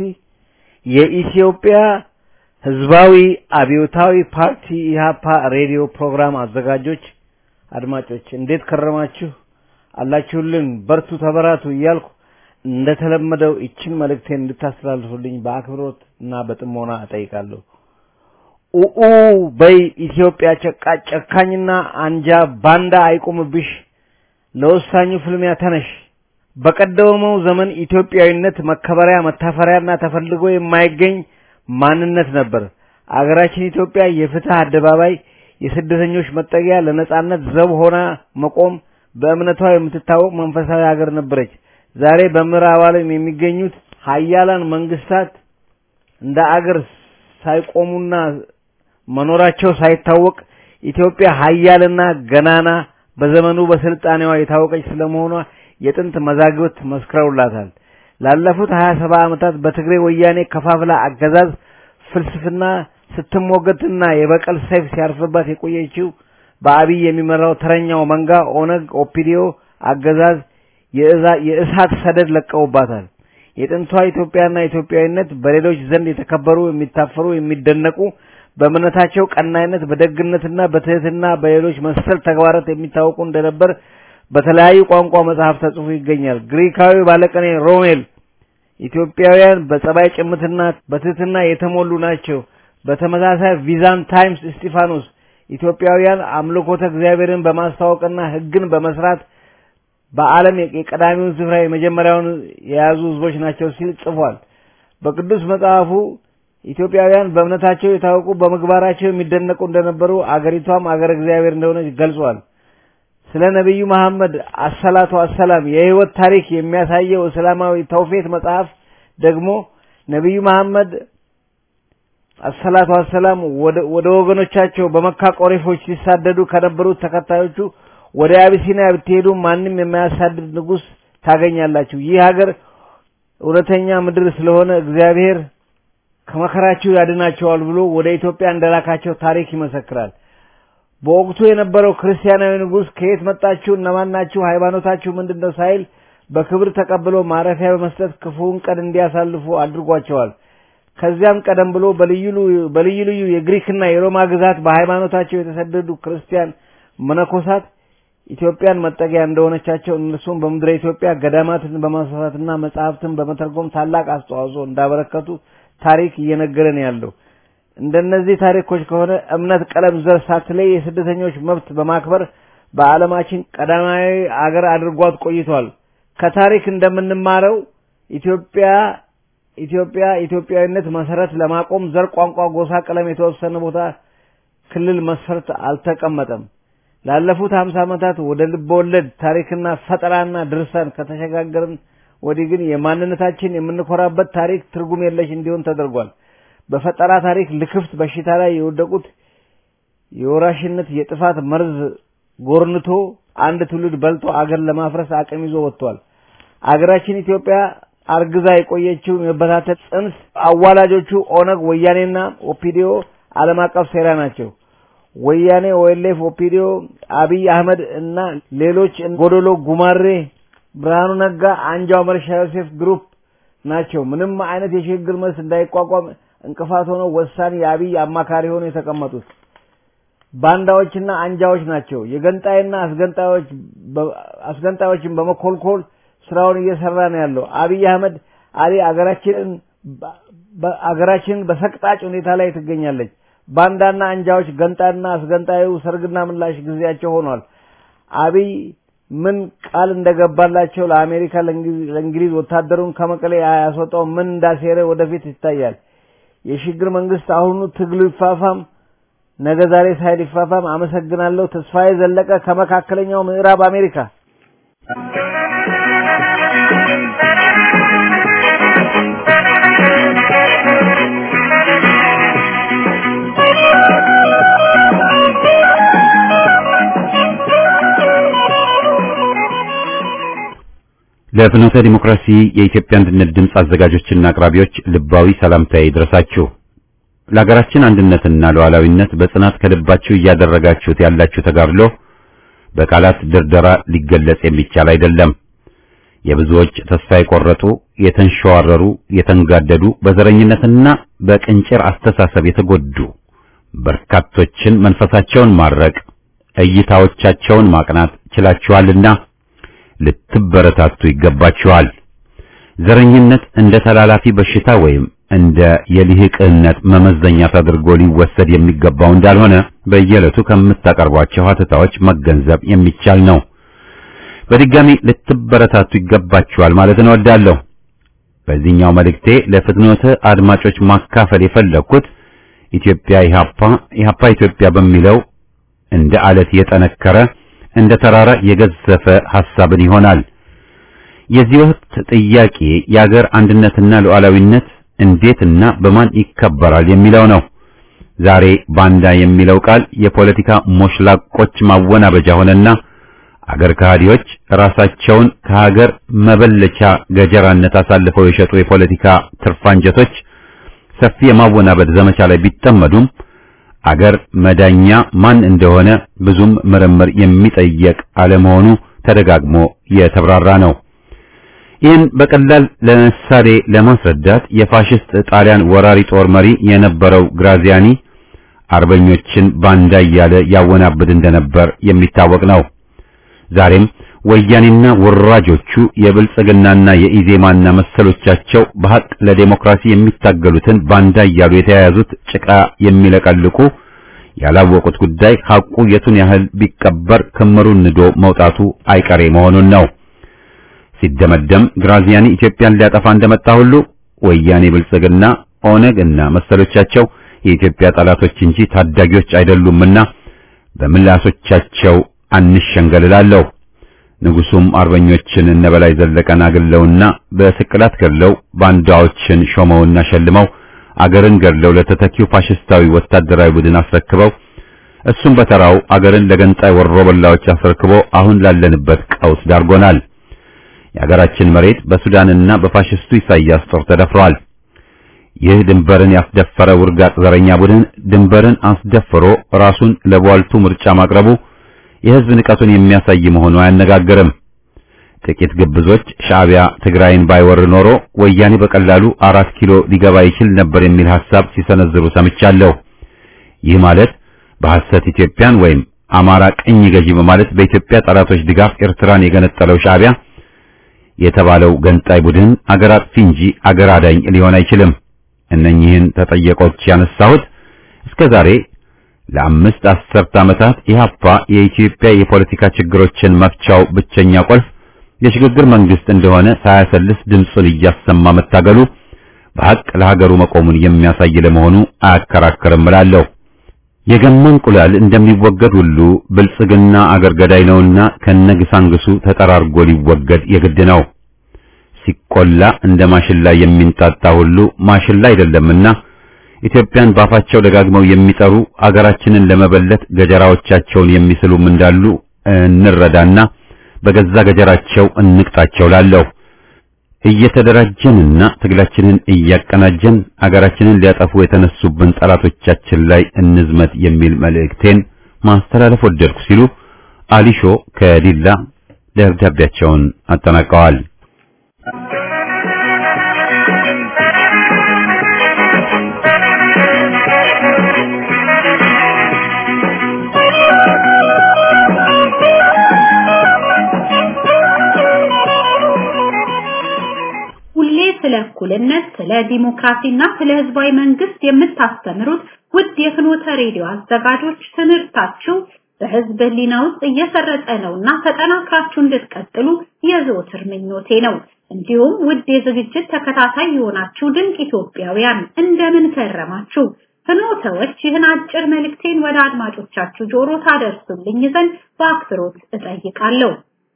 Speaker 5: የኢትዮጵያ ህዝባዊ አብዮታዊ ፓርቲ ኢህአፓ ሬዲዮ ፕሮግራም አዘጋጆች አድማጮች እንዴት ከረማችሁ? አላችሁልን? በርቱ፣ ተበራቱ እያልኩ እንደተለመደው ይችን መልእክቴን እንድታስተላልፉልኝ በአክብሮት እና በጥሞና እጠይቃለሁ። ኡኡ በይ ኢትዮጵያ ጨቃ ጨካኝና አንጃ ባንዳ አይቁምብሽ፣ ለወሳኙ ፍልሚያ ተነሽ። በቀደመው ዘመን ኢትዮጵያዊነት መከበሪያ መታፈሪያና ተፈልጎ የማይገኝ ማንነት ነበር። አገራችን ኢትዮጵያ የፍትህ አደባባይ፣ የስደተኞች መጠጊያ፣ ለነጻነት ዘብ ሆና መቆም በእምነቷ የምትታወቅ መንፈሳዊ ሀገር ነበረች። ዛሬ በምዕራብ ዓለም የሚገኙት ሀያላን መንግስታት እንደ አገር ሳይቆሙና መኖራቸው ሳይታወቅ ኢትዮጵያ ሀያልና ገናና በዘመኑ በስልጣኔዋ የታወቀች ስለመሆኗ የጥንት መዛግብት መስክረውላታል። ላለፉት 27 ዓመታት በትግሬ ወያኔ ከፋፍላ አገዛዝ ፍልስፍና ስትሞገትና የበቀል ሰይፍ ሲያርፍባት የቆየችው በአብይ የሚመራው ተረኛው መንጋ ኦነግ ኦፒዲዮ አገዛዝ የእሳት ሰደድ ለቀውባታል። የጥንቷ ኢትዮጵያና ኢትዮጵያዊነት በሌሎች ዘንድ የተከበሩ፣ የሚታፈሩ፣ የሚደነቁ በእምነታቸው ቀናይነት፣ በደግነትና በትህትና በሌሎች መሰል ተግባራት የሚታወቁ እንደነበር በተለያዩ ቋንቋ መጽሐፍ ተጽፎ ይገኛል። ግሪካዊ ባለቀኔ ሮሜል ኢትዮጵያውያን በጸባይ ጭምትና በትህትና የተሞሉ ናቸው። በተመሳሳይ ቪዛንታይምስ እስጢፋኖስ ኢትዮጵያውያን አምልኮተ እግዚአብሔርን በማስተዋወቅና ሕግን በመስራት በዓለም የቀዳሚውን ስፍራ የመጀመሪያውን የያዙ ህዝቦች ናቸው ሲል ጽፏል። በቅዱስ መጽሐፉ ኢትዮጵያውያን በእምነታቸው የታወቁ በምግባራቸው የሚደነቁ እንደነበሩ አገሪቷም አገረ እግዚአብሔር እንደሆነች ገልጿል። ስለ ነቢዩ መሐመድ አሰላቱ አሰላም የህይወት ታሪክ የሚያሳየው እስላማዊ ተውፊት መጽሐፍ ደግሞ ነቢዩ መሐመድ አሰላቱ አሰላም ወደ ወገኖቻቸው በመካ ቆሬፎች ሲሳደዱ ከነበሩት ተከታዮቹ ወደ አቢሲኒያ ብትሄዱ ማንም የማያሳድድ ንጉስ ታገኛላችሁ። ይህ ሀገር እውነተኛ ምድር ስለሆነ እግዚአብሔር ከመከራችሁ ያድናቸዋል ብሎ ወደ ኢትዮጵያ እንደላካቸው ታሪክ ይመሰክራል። በወቅቱ የነበረው ክርስቲያናዊ ንጉስ ከየት መጣችሁ፣ እነማን ናችሁ፣ ሃይማኖታችሁ ምንድነው ሳይል በክብር ተቀብሎ ማረፊያ በመስጠት ክፉውን ቀን እንዲያሳልፉ አድርጓቸዋል። ከዚያም ቀደም ብሎ በልዩ በልዩ ልዩ የግሪክና የሮማ ግዛት በሃይማኖታቸው የተሰደዱ ክርስቲያን መነኮሳት ኢትዮጵያን መጠጊያ እንደሆነቻቸው እነሱም በምድረ ኢትዮጵያ ገዳማትን በማስፋፋትና መጽሐፍትን በመተርጎም ታላቅ አስተዋጽኦ እንዳበረከቱ ታሪክ እየነገረን ያለው። እንደነዚህ ታሪኮች ከሆነ እምነት፣ ቀለም፣ ዘር ሳትለይ የስደተኞች መብት በማክበር በዓለማችን ቀዳማዊ አገር አድርጓት ቆይቷል። ከታሪክ እንደምንማረው ኢትዮጵያ ኢትዮጵያ ኢትዮጵያዊነት መሰረት ለማቆም ዘር፣ ቋንቋ፣ ጎሳ፣ ቀለም የተወሰነ ቦታ ክልል መስፈርት አልተቀመጠም። ላለፉት ሀምሳ ዓመታት ወደ ልቦወለድ ታሪክና ፈጠራና ድርሳን ከተሸጋገርን ወዲህ ግን የማንነታችን የምንኮራበት ታሪክ ትርጉም የለሽ እንዲሆን ተደርጓል። በፈጠራ ታሪክ ልክፍት በሽታ ላይ የወደቁት የወራሽነት የጥፋት መርዝ ጎርንቶ አንድ ትውልድ በልቶ አገር ለማፍረስ አቅም ይዞ ወጥቷል። አገራችን ኢትዮጵያ አርግዛ የቆየችው የመበታተን ጽንስ አዋላጆቹ ኦነግ፣ ወያኔና ኦፒዲዮ ዓለም አቀፍ ሴራ ናቸው። ወያኔ፣ ኦኤልኤፍ፣ ኦፒዲዮ፣ አብይ አህመድ እና ሌሎች ጎዶሎ ጉማሬ፣ ብርሃኑ ነጋ፣ አንጃው መርሻ ዮሴፍ ግሩፕ ናቸው። ምንም አይነት የሽግግር መልስ እንዳይቋቋም እንቅፋት ሆነው ወሳኝ የአብይ አማካሪ ሆነው የተቀመጡት ባንዳዎችና አንጃዎች ናቸው። የገንጣይና አስገንጣዮች አስገንጣዮችን በመኮልኮል ስራውን እየሰራ ነው ያለው አብይ አህመድ አሊ አገራችንን አገራችንን በሰቅጣጭ ሁኔታ ላይ ትገኛለች። ባንዳና አንጃዎች ገንጣና አስገንጣዩ ሰርግና ምላሽ ጊዜያቸው ሆኗል። አብይ ምን ቃል እንደገባላቸው ለአሜሪካ ለእንግሊዝ ወታደሩን ከመቀሌ ያስወጣው ምን እንዳሴረ ወደፊት ይታያል። የሽግግር መንግስት አሁኑ ትግሉ ይፋፋም፣ ነገ ዛሬ ሳይል ይፋፋም። አመሰግናለሁ። ተስፋዬ ዘለቀ ከመካከለኛው ምዕራብ አሜሪካ።
Speaker 1: ለፍኖተ ዲሞክራሲ የኢትዮጵያ አንድነት ድምፅ አዘጋጆችና አቅራቢዎች ልባዊ ሰላምታዬ ይድረሳችሁ። ለሀገራችን አንድነትና ሉዓላዊነት በጽናት ከልባችሁ እያደረጋችሁት ያላችሁ ተጋድሎ በቃላት ድርደራ ሊገለጽ የሚቻል አይደለም። የብዙዎች ተስፋ የቆረጡ፣ የተንሸዋረሩ፣ የተንጋደዱ፣ በዘረኝነትና በቅንጭር አስተሳሰብ የተጎዱ በርካቶችን መንፈሳቸውን ማረቅ፣ እይታዎቻቸውን ማቅናት ችላችኋልና ልትበረታቱ ይገባችኋል። ዘረኝነት እንደ ተላላፊ በሽታ ወይም እንደ የልሂቅነት መመዘኛ ተደርጎ ሊወሰድ የሚገባው እንዳልሆነ በየዕለቱ ከምታቀርቧቸው ሀተታዎች መገንዘብ የሚቻል ነው። በድጋሚ ልትበረታቱ ይገባችኋል ማለት እወዳለሁ። በዚህኛው መልእክቴ ለፍትኖተ አድማጮች ማካፈል የፈለኩት ኢትዮጵያ ኢሃፓ ኢሃፓ ኢትዮጵያ በሚለው እንደ አለት የጠነከረ እንደ ተራራ የገዘፈ ሐሳብን ይሆናል። የዚህ ወቅት ጥያቄ የአገር አንድነትና ሉዓላዊነት እንዴትና በማን ይከበራል የሚለው ነው። ዛሬ ባንዳ የሚለው ቃል የፖለቲካ ሞሽላቆች ማወናበጃ ሆነና አገር ከሃዲዎች ራሳቸውን ከሀገር መበለቻ ገጀራነት አሳልፈው የሸጡ የፖለቲካ ትርፋንጀቶች ሰፊ የማወናበድ ዘመቻ ላይ ቢጠመዱም አገር መዳኛ ማን እንደሆነ ብዙም ምርምር የሚጠየቅ አለመሆኑ ተደጋግሞ የተብራራ ነው። ይህን በቀላል ለምሳሌ ለማስረዳት የፋሽስት ጣሊያን ወራሪ ጦር መሪ የነበረው ግራዚያኒ አርበኞችን ባንዳ እያለ ያወናብድ እንደነበር የሚታወቅ ነው። ዛሬም ወያኔና ወራጆቹ የብልጽግናና የኢዜማና መሰሎቻቸው በሐቅ ለዴሞክራሲ የሚታገሉትን ባንዳ እያሉ የተያያዙት ጭቃ የሚለቀልቁ ያላወቁት ጉዳይ ሐቁ የቱን ያህል ቢቀበር ክምሩን ንዶ መውጣቱ አይቀሬ መሆኑን ነው። ሲደመደም ግራዚያኒ ኢትዮጵያን ሊያጠፋ እንደመጣ ሁሉ ወያኔ፣ ብልጽግና፣ ኦነግ እና መሰሎቻቸው የኢትዮጵያ ጠላቶች እንጂ ታዳጊዎች አይደሉምና በምላሶቻቸው አንሸንገልላለሁ። ንጉሱም አርበኞችን እነበላይ ዘለቀን አግለውና በስቅላት ገድለው ባንዳዎችን ሾመውና ሸልመው አገርን ገድለው ለተተኪው ፋሽስታዊ ወታደራዊ ቡድን አስረክበው እሱም በተራው አገርን ለገንጣይ ወሮበላዎች አስረክቦ አሁን ላለንበት ቀውስ ዳርጎናል። የአገራችን መሬት በሱዳንና በፋሽስቱ ኢሳያስ ጦር ተደፍሯል። ይህ ድንበርን ያስደፈረ ውርጋጥ ዘረኛ ቡድን ድንበርን አስደፍሮ ራሱን ለቧልቱ ምርጫ ማቅረቡ የሕዝብ ንቀቱን የሚያሳይ መሆኑ አያነጋግርም። ጥቂት ግብዞች ሻዕቢያ ትግራይን ባይወር ኖሮ ወያኔ በቀላሉ አራት ኪሎ ሊገባ ይችል ነበር የሚል ሐሳብ ሲሰነዝሩ ሰምቻለሁ። ይህ ማለት በሐሰት ኢትዮጵያን ወይም አማራ ቅኝ ገዢ በማለት በኢትዮጵያ ጠላቶች ድጋፍ ኤርትራን የገነጠለው ሻዕቢያ የተባለው ገንጣይ ቡድን አገር አጥፊ እንጂ አገር አዳኝ ሊሆን አይችልም። እነኚህን ተጠየቆች ያነሳሁት እስከ ዛሬ ለአምስት አስርት ዓመታት ኢህአፓ የኢትዮጵያ የፖለቲካ ችግሮችን መፍቻው ብቸኛ ቁልፍ የሽግግር መንግስት እንደሆነ ሳያሰልስ ድምፁን እያሰማ መታገሉ በሐቅ ለሀገሩ መቆሙን የሚያሳይ ለመሆኑ አያከራክርም እላለሁ። የገማ እንቁላል እንደሚወገድ ሁሉ ብልጽግና አገር ገዳይ ነውና ከነግሳንግሱ ተጠራርጎ ሊወገድ የግድ ነው። ሲቆላ እንደ ማሽላ የሚንጣጣ ሁሉ ማሽላ አይደለምና ኢትዮጵያን ባፋቸው ደጋግመው የሚጠሩ አገራችንን ለመበለት ገጀራዎቻቸውን የሚስሉም እንዳሉ እንረዳና በገዛ ገጀራቸው እንቅጣቸው ላለሁ። እየተደራጀንና ትግላችንን እያቀናጀን አገራችንን ሊያጠፉ የተነሱብን ጠላቶቻችን ላይ እንዝመት የሚል መልእክቴን ማስተላለፍ ወደድኩ ሲሉ አሊሾ ከዲላ ደብዳቤያቸውን አጠናቀዋል።
Speaker 6: ሁሌ ስለ እኩልነት፣ ስለ ዲሞክራሲና ስለ ህዝባዊ መንግስት የምታስተምሩት ውድ የፍኖተ ሬዲዮ አዘጋጆች ትምህርታችሁ በህዝብ ህሊና ውስጥ እየሰረጸ ነውና ተጠናክራችሁ እንድትቀጥሉ የዘወትር ምኞቴ ነው። እንዲሁም ውድ የዝግጅት ተከታታይ የሆናችሁ ድንቅ ኢትዮጵያውያን እንደምን ከረማችሁ? ፍኖተዎች ይህን አጭር መልእክቴን ወደ አድማጮቻችሁ ጆሮ ታደርሱልኝ ዘንድ በአክብሮት እጠይቃለሁ።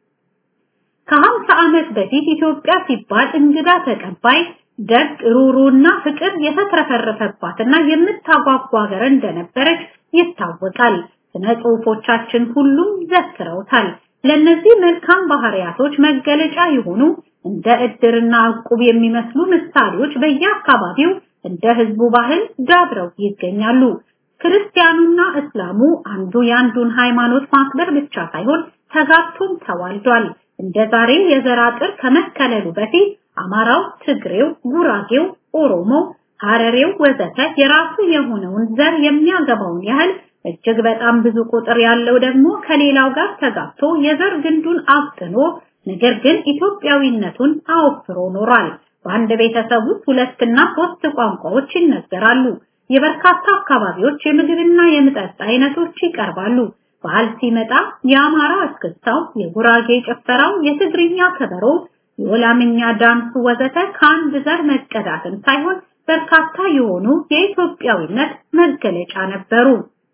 Speaker 6: ከሀምሳ ዓመት በፊት ኢትዮጵያ ሲባል እንግዳ ተቀባይ ደግ ሩሩና ፍቅር የተትረፈረፈባትና የምታጓጓ ሀገር እንደነበረች ይታወቃል። ስነ ጽሁፎቻችን ሁሉም ዘክረውታል። ለነዚህ መልካም ባህሪያቶች መገለጫ የሆኑ እንደ እድርና እቁብ የሚመስሉ ምሳሌዎች በየአካባቢው እንደ ህዝቡ ባህል ዳብረው ይገኛሉ። ክርስቲያኑና እስላሙ አንዱ የአንዱን ሃይማኖት ማክበር ብቻ ሳይሆን ተጋብቶም ተዋልዷል። እንደ ዛሬ የዘር አጥር ከመከለሉ በፊት አማራው፣ ትግሬው፣ ጉራጌው፣ ኦሮሞው፣ ሀረሬው ወዘተ የራሱ የሆነውን ዘር የሚያገባውን ያህል እጅግ በጣም ብዙ ቁጥር ያለው ደግሞ ከሌላው ጋር ተጋብቶ የዘር ግንዱን አፍጥኖ ነገር ግን ኢትዮጵያዊነቱን አወፍሮ ኖሯል። በአንድ ቤተሰብ ውስጥ ሁለትና ሶስት ቋንቋዎች ይነገራሉ። የበርካታ አካባቢዎች የምግብና የመጠጥ አይነቶች ይቀርባሉ። በዓል ሲመጣ የአማራ እስክስታው፣ የጉራጌ ጭፈራው፣ የትግርኛ ከበሮ፣ የወላምኛ ዳንሱ ወዘተ ከአንድ ዘር መቀዳትን ሳይሆን በርካታ የሆኑ የኢትዮጵያዊነት መገለጫ ነበሩ።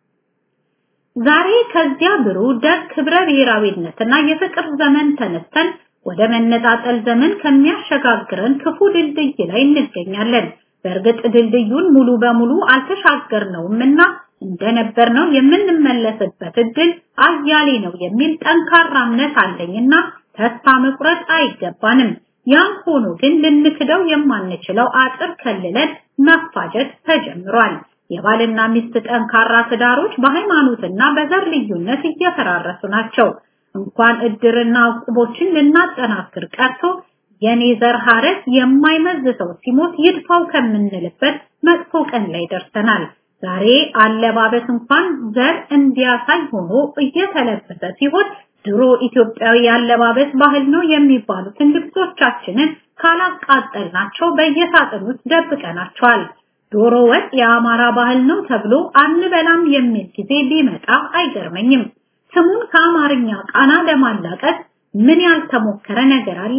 Speaker 6: ዛሬ ከዚያ ብሩህ ደግ ክብረ ብሔራዊነትና የፍቅር ዘመን ተነስተን ወደ መነጣጠል ዘመን ከሚያሸጋግረን ክፉ ድልድይ ላይ እንገኛለን። በእርግጥ ድልድዩን ሙሉ በሙሉ አልተሻገርነውምና እንደነበርነው የምንመለስበት እድል አያሌ ነው የሚል ጠንካራ እምነት አለኝና ተስፋ መቁረጥ አይገባንም። ያም ሆኖ ግን ልንክደው የማንችለው አጥር ከልለን መፋጀት ተጀምሯል። የባልና ሚስት ጠንካራ ትዳሮች በሃይማኖትና በዘር ልዩነት እየፈራረሱ ናቸው። እንኳን እድርና ዕቁቦችን ልናጠናክር ቀርቶ የኔ ዘር ሐረግ የማይመዝ ሰው ሲሞት ይድፋው ከምንልበት መጥፎ ቀን ላይ ደርሰናል። ዛሬ አለባበስ እንኳን ዘር እንዲያሳይ ሆኖ እየተለበሰ ሲሆን ድሮ ኢትዮጵያዊ አለባበስ ባህል ነው የሚባሉትን ልብሶቻችንን ካላቃጠልናቸው በየሳጥን ውስጥ ደብቀናቸዋል። ዶሮ ወጥ የአማራ ባህል ነው ተብሎ አንበላም የሚል ጊዜ ቢመጣ አይገርመኝም። ስሙን ከአማርኛ ቃና ለማላቀቅ ምን ያልተሞከረ ነገር አለ?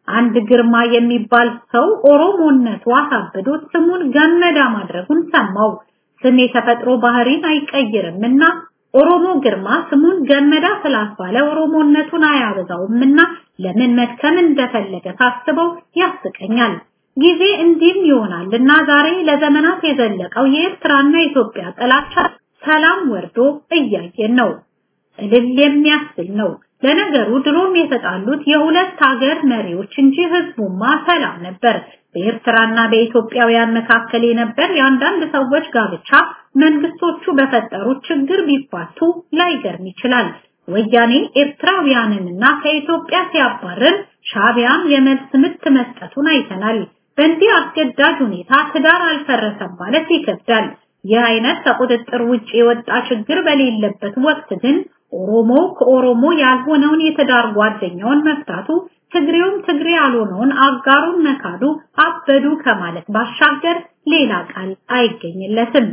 Speaker 6: አንድ ግርማ የሚባል ሰው ኦሮሞነቱ አሳብዶት ስሙን ገመዳ ማድረጉን ሰማው። ስም የተፈጥሮ ባህሪን አይቀይርምና ኦሮሞ ግርማ ስሙን ገመዳ ስላስባለ ኦሮሞነቱን አያበዛውምና ለምን መድከም እንደፈለገ ሳስበው ያስቀኛል። ጊዜ እንዲህም ይሆናልና ዛሬ ለዘመናት የዘለቀው የኤርትራና የኢትዮጵያ ጥላቻ ሰላም ወርዶ እያየን ነው። እልል የሚያስብል ነው። ለነገሩ ድሮም የተጣሉት የሁለት ሀገር መሪዎች እንጂ ህዝቡማ ሰላም ነበር። በኤርትራና በኢትዮጵያውያን መካከል የነበር የአንዳንድ ሰዎች ጋብቻ መንግስቶቹ በፈጠሩት ችግር ቢፋቱ ላይገርም ይችላል። ወያኔ ኤርትራውያንንና ከኢትዮጵያ ሲያባረር ሻቢያም የመልስ ምት መስጠቱን አይተናል። በእንዲህ አስገዳጅ ሁኔታ ትዳር አልፈረሰም ማለት ይከብዳል። ይህ አይነት ከቁጥጥር ውጭ የወጣ ችግር በሌለበት ወቅት ግን ኦሮሞ ከኦሮሞ ያልሆነውን የትዳር ጓደኛውን መፍታቱ ትግሬውም ትግሬ ያልሆነውን አጋሩን መካዱ አበዱ ከማለት ባሻገር ሌላ ቃል አይገኝለትም።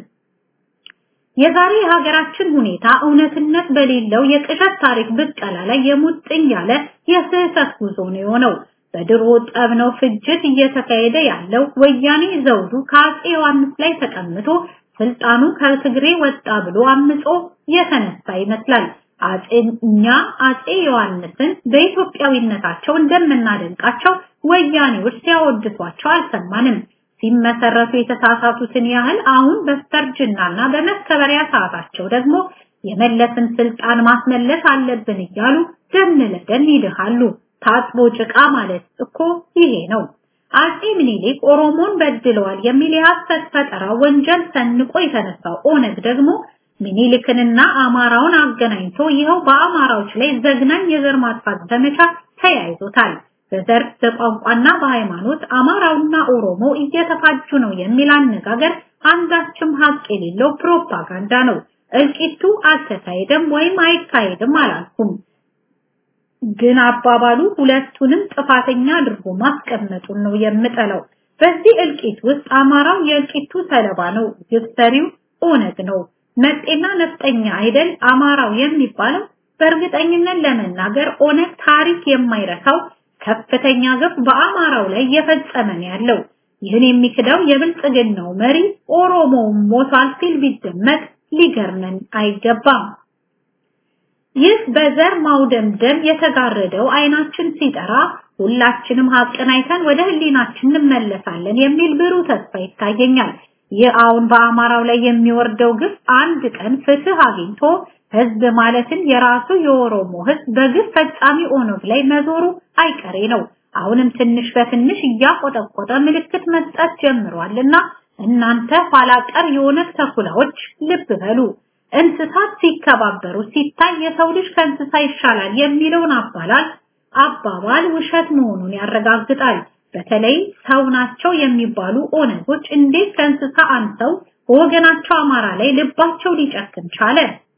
Speaker 6: የዛሬ የሀገራችን ሁኔታ እውነትነት በሌለው የቅዠት ታሪክ ብቀላ ላይ የሙጥኝ ያለ የስህተት ጉዞ ነው የሆነው። በድሮ ጠብ ነው ፍጅት እየተካሄደ ያለው። ወያኔ ዘውዱ ከአፄ ዮሐንስ ላይ ተቀምጦ ስልጣኑ ከትግሬ ወጣ ብሎ አምጾ የተነሳ ይመስላል። አፄ እኛ አፄ ዮሐንስን በኢትዮጵያዊነታቸው እንደምናደንቃቸው ወያኔዎች ሲያወድሷቸው አልሰማንም። ሲመሰረቱ የተሳሳቱትን ያህል አሁን በስተርጅናና በመከበሪያ ሰዓታቸው ደግሞ የመለስን ስልጣን ማስመለስ አለብን እያሉ ደም ለደም ይድሃሉ። ታጥቦ ጭቃ ማለት እኮ ይሄ ነው። አፄ ምኒልክ ኦሮሞን በድለዋል የሚል የሐሰት ፈጠራ ወንጀል ሰንቆ የተነሳው ኦነግ ደግሞ ምኒልክንና አማራውን አገናኝቶ ይኸው በአማራዎች ላይ ዘግናኝ የዘር ማጥፋት ዘመቻ ተያይዞታል። በዘር በቋንቋና በሃይማኖት አማራውና ኦሮሞ እየተፋጁ ነው የሚል አነጋገር አንዳችም ሀቅ የሌለው ፕሮፓጋንዳ ነው። እልቂቱ አልተካሄደም ወይም አይካሄድም አላልኩም። ግን አባባሉ ሁለቱንም ጥፋተኛ አድርጎ ማስቀመጡን ነው የምጠላው። በዚህ እልቂት ውስጥ አማራው የእልቂቱ ሰለባ ነው፣ ግብ ሰሪው ኦነግ ነው። መጤና ነፍጠኛ አይደል አማራው የሚባለው? በእርግጠኝነት ለመናገር ኦነግ ታሪክ የማይረሳው ከፍተኛ ግፍ በአማራው ላይ እየፈጸመ ነው ያለው። ይህን የሚክደው የብልጽግናው መሪ ኦሮሞው ሞቷል ሲል ቢደመጥ ሊገርመን አይገባም። ይህ በዘር ማውደምደም የተጋረደው አይናችን ሲጠራ ሁላችንም ሀቅን አይተን ወደ ህሊናችን እንመለሳለን የሚል ብሩህ ተስፋ ይታየኛል። ይህ አሁን በአማራው ላይ የሚወርደው ግፍ አንድ ቀን ፍትህ አግኝቶ ህዝብ ማለትን የራሱ የኦሮሞ ህዝብ በግፍ ፈጻሚ ኦነግ ላይ መዞሩ አይቀሬ ነው። አሁንም ትንሽ በትንሽ እያቆጠቆጠ ምልክት መስጠት ጀምሯልና እናንተ ኋላ ቀር የኦነግ ተኩላዎች ልብ በሉ። እንስሳት ሲከባበሩ ሲታይ የሰው ልጅ ከእንስሳ ይሻላል የሚለውን አባላል አባባል ውሸት መሆኑን ያረጋግጣል። በተለይ ሰው ናቸው የሚባሉ ኦነጎች እንዴት ከእንስሳ አንሰው በወገናቸው አማራ ላይ ልባቸው ሊጨክን ቻለ?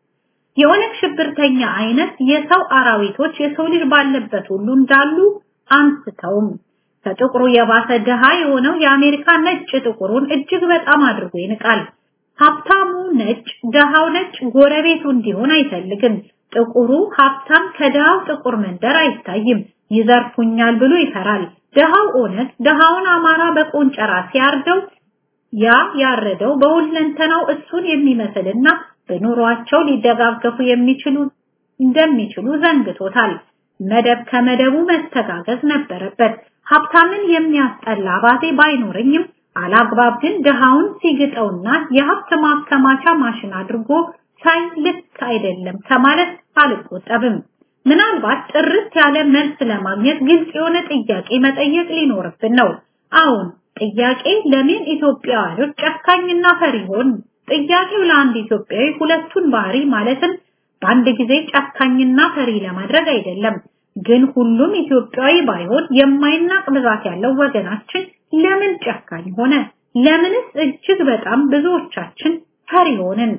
Speaker 6: የኦነግ ሽብርተኛ አይነት የሰው አራዊቶች የሰው ልጅ ባለበት ሁሉ እንዳሉ አንስተውም። ከጥቁሩ የባሰ ድሃ የሆነው የአሜሪካ ነጭ ጥቁሩን እጅግ በጣም አድርጎ ይንቃል። ሀብታሙ ነጭ፣ ድሃው ነጭ ጎረቤቱ እንዲሆን አይፈልግም። ጥቁሩ ሀብታም ከድሃው ጥቁር መንደር አይታይም። ይዘርፉኛል ብሎ ይፈራል። ድሃው ኦነግ ድሃውን አማራ በቆንጨራ ሲያርደው ያ ያረደው በሁለንተናው እሱን የሚመስልና በኑሯቸው ሊደጋገፉ የሚችሉ እንደሚችሉ ዘንግቶታል። መደብ ከመደቡ መተጋገዝ ነበረበት። ሀብታምን የሚያስጠላ አባዜ ባይኖረኝም አላግባብ ግን ድሃውን ሲግጠውና የሀብት ማከማቻ ማሽን አድርጎ ሳይ ልክ አይደለም ከማለት አልቆጠብም። ምናልባት ጥርት ያለ መልስ ለማግኘት ግልጽ የሆነ ጥያቄ መጠየቅ ሊኖርብን ነው። አሁን ጥያቄ ለምን ኢትዮጵያውያኖች ጨካኝና ፈሪ ሆን? ጥያቄው ለአንድ ኢትዮጵያዊ ሁለቱን ባህሪ ማለትም በአንድ ጊዜ ጨካኝና ፈሪ ለማድረግ አይደለም። ግን ሁሉም ኢትዮጵያዊ ባይሆን የማይናቅ ብዛት ያለው ወገናችን ለምን ጨካኝ ሆነ? ለምንስ እጅግ በጣም ብዙዎቻችን ፈሪ ሆንን?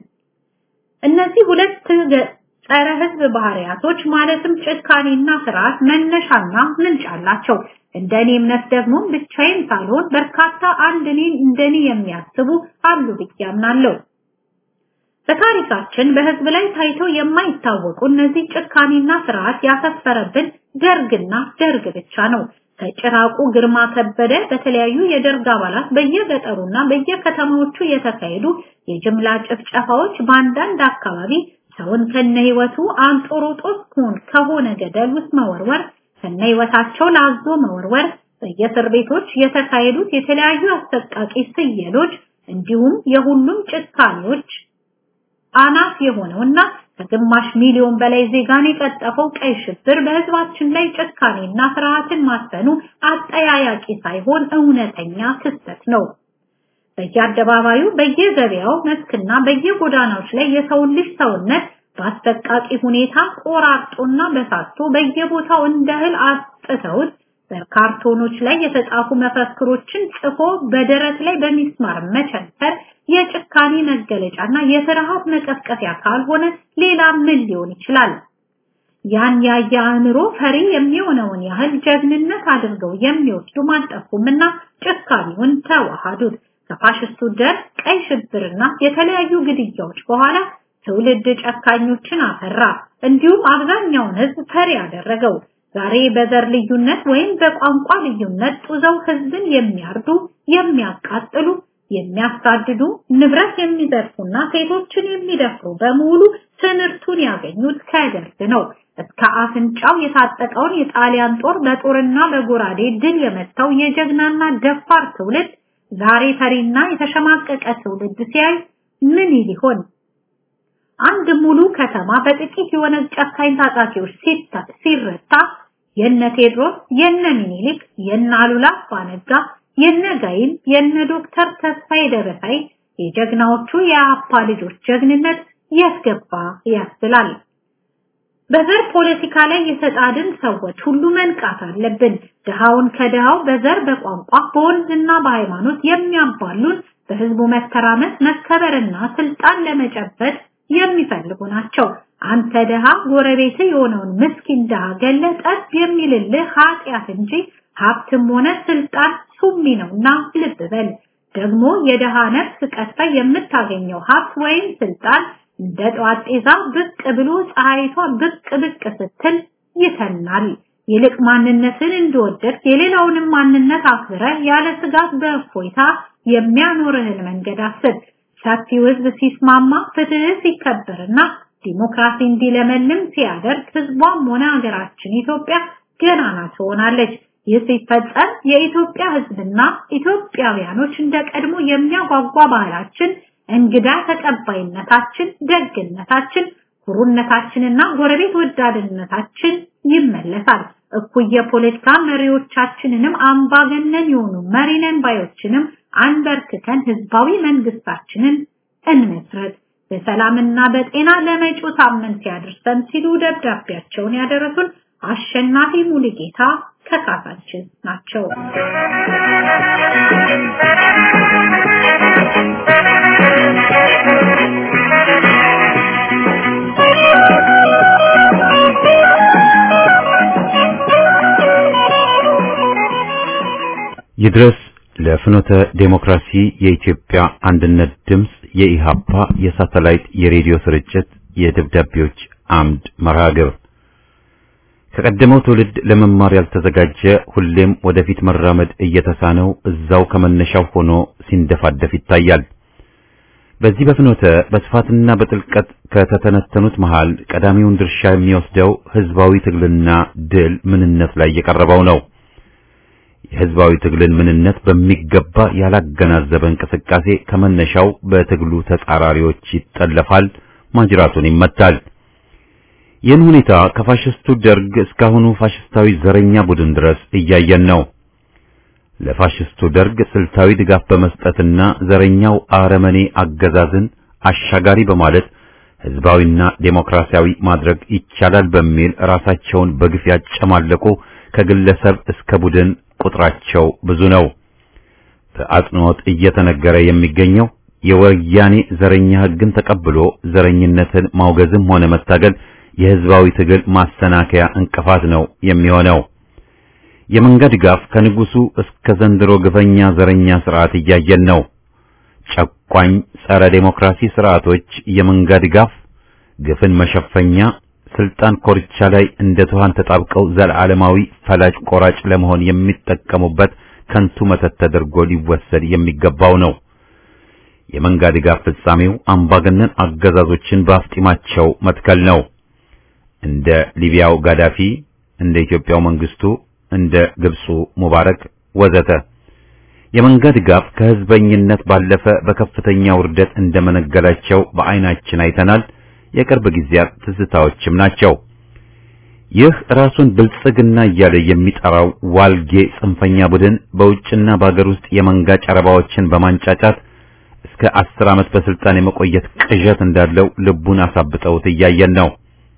Speaker 6: እነዚህ ሁለት ጸረ ህዝብ ባህሪያቶች ማለትም ጭካኔና ፍርሃት መነሻና ምንጭ አላቸው። እንደኔ እምነት ደግሞ ብቻዬን ሳልሆን በርካታ አንድ እኔን እንደኔ የሚያስቡ አሉ ብዬ አምናለሁ። በታሪካችን በህዝብ ላይ ታይቶ የማይታወቁ እነዚህ ጭካኔና ፍርሃት ያሰፈረብን ደርግና ደርግ ብቻ ነው። ከጭራቁ ግርማ ከበደ በተለያዩ የደርግ አባላት በየገጠሩና በየከተማዎቹ የተካሄዱ የጅምላ ጭፍጨፋዎች በአንዳንድ አካባቢ ሰውን ከነ ህይወቱ አንጦሮጦስ ኩን ከሆነ ገደል ውስጥ መወርወር ከነ ህይወታቸው ላዞ መወርወር በየእስር ቤቶች የተካሄዱት የተለያዩ አሰቃቂ ስየሎች እንዲሁም የሁሉም ጭካኔዎች አናት የሆነውና ከግማሽ ሚሊዮን በላይ ዜጋን የቀጠፈው ቀይ ሽብር በህዝባችን ላይ ጭካኔና ፍርሃትን ማሰኑ አጠያያቂ ሳይሆን እውነተኛ ክስተት ነው። በየአደባባዩ በየገበያው መስክና በየጎዳናዎች ላይ የሰውን ልጅ ሰውነት በአሰቃቂ ሁኔታ ቆራርጦና በሳቶ በየቦታው እንደ እህል አስጥተውት በካርቶኖች ላይ የተጻፉ መፈክሮችን ጽፎ በደረት ላይ በሚስማር መቸንከር የጭካኔ መገለጫና የፍርሃት መቀስቀፊያ ካልሆነ ሌላ ምን ሊሆን ይችላል? ያን ያየ አእምሮ ፈሪ የሚሆነውን ያህል ጀግንነት አድርገው የሚወስዱ ማንጠፉምና ጭካኔውን ተዋሃዱት። ከፋሽስቱ ደርግ ቀይ ሽብርና የተለያዩ ግድያዎች በኋላ ትውልድ ጨካኞችን አፈራ። እንዲሁም አብዛኛውን ህዝብ ፈሪ ያደረገው። ዛሬ በዘር ልዩነት ወይም በቋንቋ ልዩነት ጡዘው ህዝብን የሚያርዱ፣ የሚያቃጥሉ፣ የሚያሳድዱ፣ ንብረት የሚዘርፉና ሴቶችን የሚደፍሩ በሙሉ ትምህርቱን ያገኙት ከደርግ ነው። እስከ አፍንጫው የታጠቀውን የጣሊያን ጦር በጦርና በጎራዴ ድል የመታው የጀግናና ደፋር ትውልድ ዛሬ ፈሪና የተሸማቀቀ ትውልድ ሲያይ ምን ይል ይሆን? አንድ ሙሉ ከተማ በጥቂት የሆነ ጨካኝ ታጣቂዎች ሲረታ የነ ቴዎድሮስ፣ የነ ሚኒሊክ፣ የነ አሉላ አባነጋ፣ የነ ጋይን፣ የነ ዶክተር ተስፋዬ ደበሳይ የጀግናዎቹ የአፓ ልጆች ጀግንነት ያስገባ ያስብላል። በዘር ፖለቲካ ላይ የተጣድን ሰዎች ሁሉ መንቃት አለብን። ድሃውን ከድሃው በዘር በቋንቋ በወንዝና በሃይማኖት የሚያባሉን በህዝቡ መተራመስ መከበርና ስልጣን ለመጨበጥ የሚፈልጉ ናቸው። አንተ ድሃ ጎረቤት የሆነውን ምስኪን ድሃ ገለ ጠብ የሚልልህ ኃጢአት እንጂ ሀብትም ሆነ ስልጣን ሱሚ ነውና ልብ በል። ደግሞ የድሃ ነፍስ ቀጥታ የምታገኘው ሀብት ወይም ስልጣን እንደ ጠዋት ጤዛ ብቅ ብሎ ፀሐይቷ ብቅ ብቅ ስትል ይተናል። ይልቅ ማንነትን እንደወደድ የሌላውንም ማንነት አክብረ ያለ ስጋት በእፎይታ የሚያኖርህን መንገድ አስብ። ሰፊው ህዝብ ሲስማማ ፍትህ ሲከበርና ዲሞክራሲ እንዲለመልም ሲያደርግ ህዝቧም ሆነ ሀገራችን ኢትዮጵያ ገናና ትሆናለች። ይህ ሲፈጸም የኢትዮጵያ ህዝብና ኢትዮጵያውያኖች እንደ ቀድሞ የሚያጓጓ ባህላችን፣ እንግዳ ተቀባይነታችን፣ ደግነታችን፣ ኩሩነታችንና ጎረቤት ወዳድነታችን ይመለሳል። እኩይ የፖለቲካ መሪዎቻችንንም አምባገነን የሆኑ መሪነን ባዮችንም አንበርክከን ህዝባዊ መንግስታችንን እንመስረት። በሰላምና በጤና ለመጪው ሳምንት ያድርሰን ሲሉ ደብዳቤያቸውን ያደረሱን አሸናፊ ሙሉጌታ ከካሳችን ናቸው።
Speaker 1: ይድረስ ለፍኖተ ዴሞክራሲ የኢትዮጵያ አንድነት ድምፅ የኢሃፓ የሳተላይት የሬዲዮ ስርጭት የደብዳቤዎች አምድ መርሃ ግብር ከቀደመው ትውልድ ለመማር ያልተዘጋጀ ሁሌም ወደፊት መራመድ እየተሳነው እዛው ከመነሻው ሆኖ ሲንደፋደፍ ይታያል። በዚህ በፍኖተ በስፋትና በጥልቀት ከተተነተኑት መሃል ቀዳሚውን ድርሻ የሚወስደው ህዝባዊ ትግልና ድል ምንነት ላይ የቀረበው ነው። የህዝባዊ ትግልን ምንነት በሚገባ ያላገናዘበ እንቅስቃሴ ከመነሻው በትግሉ ተጻራሪዎች ይጠለፋል፣ ማጅራቱን ይመታል። ይህን ሁኔታ ከፋሽስቱ ደርግ እስካሁኑ ፋሽስታዊ ዘረኛ ቡድን ድረስ እያየን ነው። ለፋሽስቱ ደርግ ስልታዊ ድጋፍ በመስጠትና ዘረኛው አረመኔ አገዛዝን አሻጋሪ በማለት ህዝባዊና ዴሞክራሲያዊ ማድረግ ይቻላል በሚል ራሳቸውን በግፍ ያጨማለቁ ከግለሰብ እስከ ቡድን ቁጥራቸው ብዙ ነው። በአጽንኦት እየተነገረ የሚገኘው የወያኔ ዘረኛ ህግን ተቀብሎ ዘረኝነትን ማውገዝም ሆነ መታገል የህዝባዊ ትግል ማሰናከያ እንቅፋት ነው የሚሆነው። የመንጋ ድጋፍ ከንጉሱ እስከ ዘንድሮ ግፈኛ ዘረኛ ስርዓት እያየን ነው። ጨቋኝ ጸረ ዴሞክራሲ ስርዓቶች የመንጋ ድጋፍ ግፍን መሸፈኛ፣ ስልጣን ኮርቻ ላይ እንደ ትኋን ተጣብቀው ዘላለማዊ ፈላጭ ቆራጭ ለመሆን የሚጠቀሙበት ከንቱ መተት ተደርጎ ሊወሰድ የሚገባው ነው። የመንጋ ድጋፍ ፍጻሜው አምባገነን አገዛዞችን በአፍጢማቸው መትከል ነው። እንደ ሊቢያው ጋዳፊ፣ እንደ ኢትዮጵያው መንግስቱ፣ እንደ ግብፁ ሙባረክ ወዘተ የመንጋ ድጋፍ ከህዝበኝነት ባለፈ በከፍተኛ ውርደት እንደመነገላቸው በአይናችን አይተናል። የቅርብ ጊዜያት ትዝታዎችም ናቸው። ይህ ራሱን ብልጽግና እያለ የሚጠራው ዋልጌ ጽንፈኛ ቡድን በውጭና በአገር ውስጥ የመንጋ ጨረባዎችን በማንጫጫት እስከ አስር ዓመት በስልጣን የመቆየት ቅዠት እንዳለው ልቡን አሳብጠውት እያየን ነው።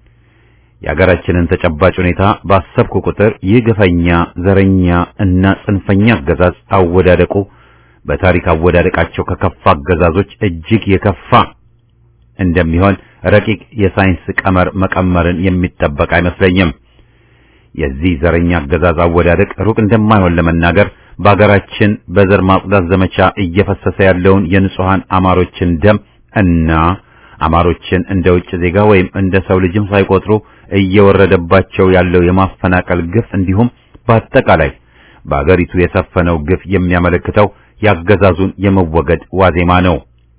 Speaker 1: የአገራችንን ተጨባጭ ሁኔታ ባሰብኩ ቁጥር ይህ ግፈኛ፣ ዘረኛ እና ጽንፈኛ አገዛዝ አወዳደቁ በታሪክ አወዳደቃቸው ከከፋ አገዛዞች እጅግ የከፋ እንደሚሆን ረቂቅ የሳይንስ ቀመር መቀመርን የሚጠበቅ አይመስለኝም። የዚህ ዘረኛ አገዛዝ አወዳደቅ ሩቅ እንደማይሆን ለመናገር በአገራችን በዘር ማጽዳት ዘመቻ እየፈሰሰ ያለውን የንጹሃን አማሮችን ደም እና አማሮችን እንደ ውጭ ዜጋ ወይም እንደ ሰው ልጅም ሳይቆጥሩ እየወረደባቸው ያለው የማፈናቀል ግፍ እንዲሁም በአጠቃላይ በአገሪቱ የሰፈነው ግፍ የሚያመለክተው ያገዛዙን የመወገድ ዋዜማ ነው።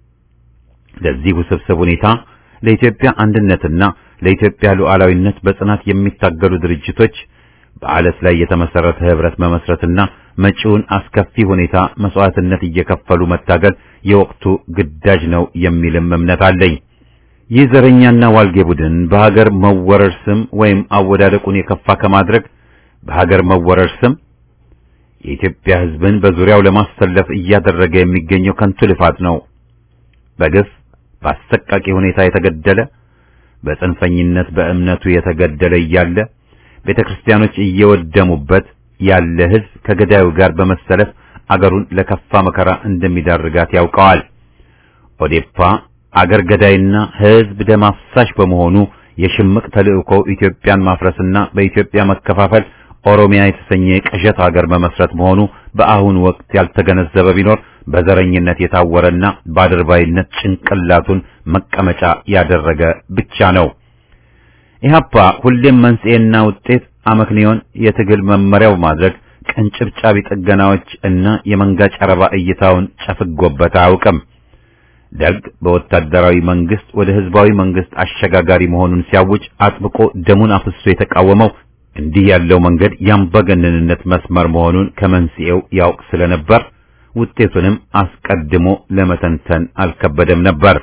Speaker 1: ለዚህ ውስብስብ ሁኔታ ለኢትዮጵያ አንድነትና ለኢትዮጵያ ሉዓላዊነት በጽናት የሚታገሉ ድርጅቶች በአለት ላይ የተመሰረተ ህብረት መመስረትና መጪውን አስከፊ ሁኔታ መስዋዕትነት እየከፈሉ መታገል የወቅቱ ግዳጅ ነው የሚልም እምነት አለኝ። ይህ ዘረኛና ዋልጌ ቡድን በሀገር መወረር ስም ወይም አወዳደቁን የከፋ ከማድረግ በሀገር መወረር ስም የኢትዮጵያ ህዝብን በዙሪያው ለማሰለፍ እያደረገ የሚገኘው ከንቱ ልፋት ነው። በግፍ በአሰቃቂ ሁኔታ የተገደለ በጽንፈኝነት በእምነቱ የተገደለ እያለ ቤተ ክርስቲያኖች እየወደሙበት ያለ ህዝብ ከገዳዩ ጋር በመሰለፍ አገሩን ለከፋ መከራ እንደሚዳርጋት ያውቀዋል። ኦዴፓ አገር ገዳይና ህዝብ ደም አፍሳሽ በመሆኑ የሽምቅ ተልእኮ ኢትዮጵያን ማፍረስና በኢትዮጵያ መከፋፈል ኦሮሚያ የተሰኘ የቅዠት ሀገር መመስረት መሆኑ በአሁኑ ወቅት ያልተገነዘበ ቢኖር በዘረኝነት የታወረና በአድርባይነት ጭንቅላቱን መቀመጫ ያደረገ ብቻ ነው። ኢህአፓ ሁሌም መንስኤና ውጤት አመክንዮን የትግል መመሪያው ማድረግ ቅንጭብጫቢ ጥገናዎች እና የመንጋ ጨረባ እይታውን ጨፍጎበት አያውቅም። ደርግ በወታደራዊ መንግስት ወደ ህዝባዊ መንግስት አሸጋጋሪ መሆኑን ሲያውጅ አጥብቆ ደሙን አፍሶ የተቃወመው እንዲህ ያለው መንገድ የአምባገነንነት መስመር መሆኑን ከመንስኤው ያውቅ ስለነበር ውጤቱንም አስቀድሞ ለመተንተን አልከበደም ነበር።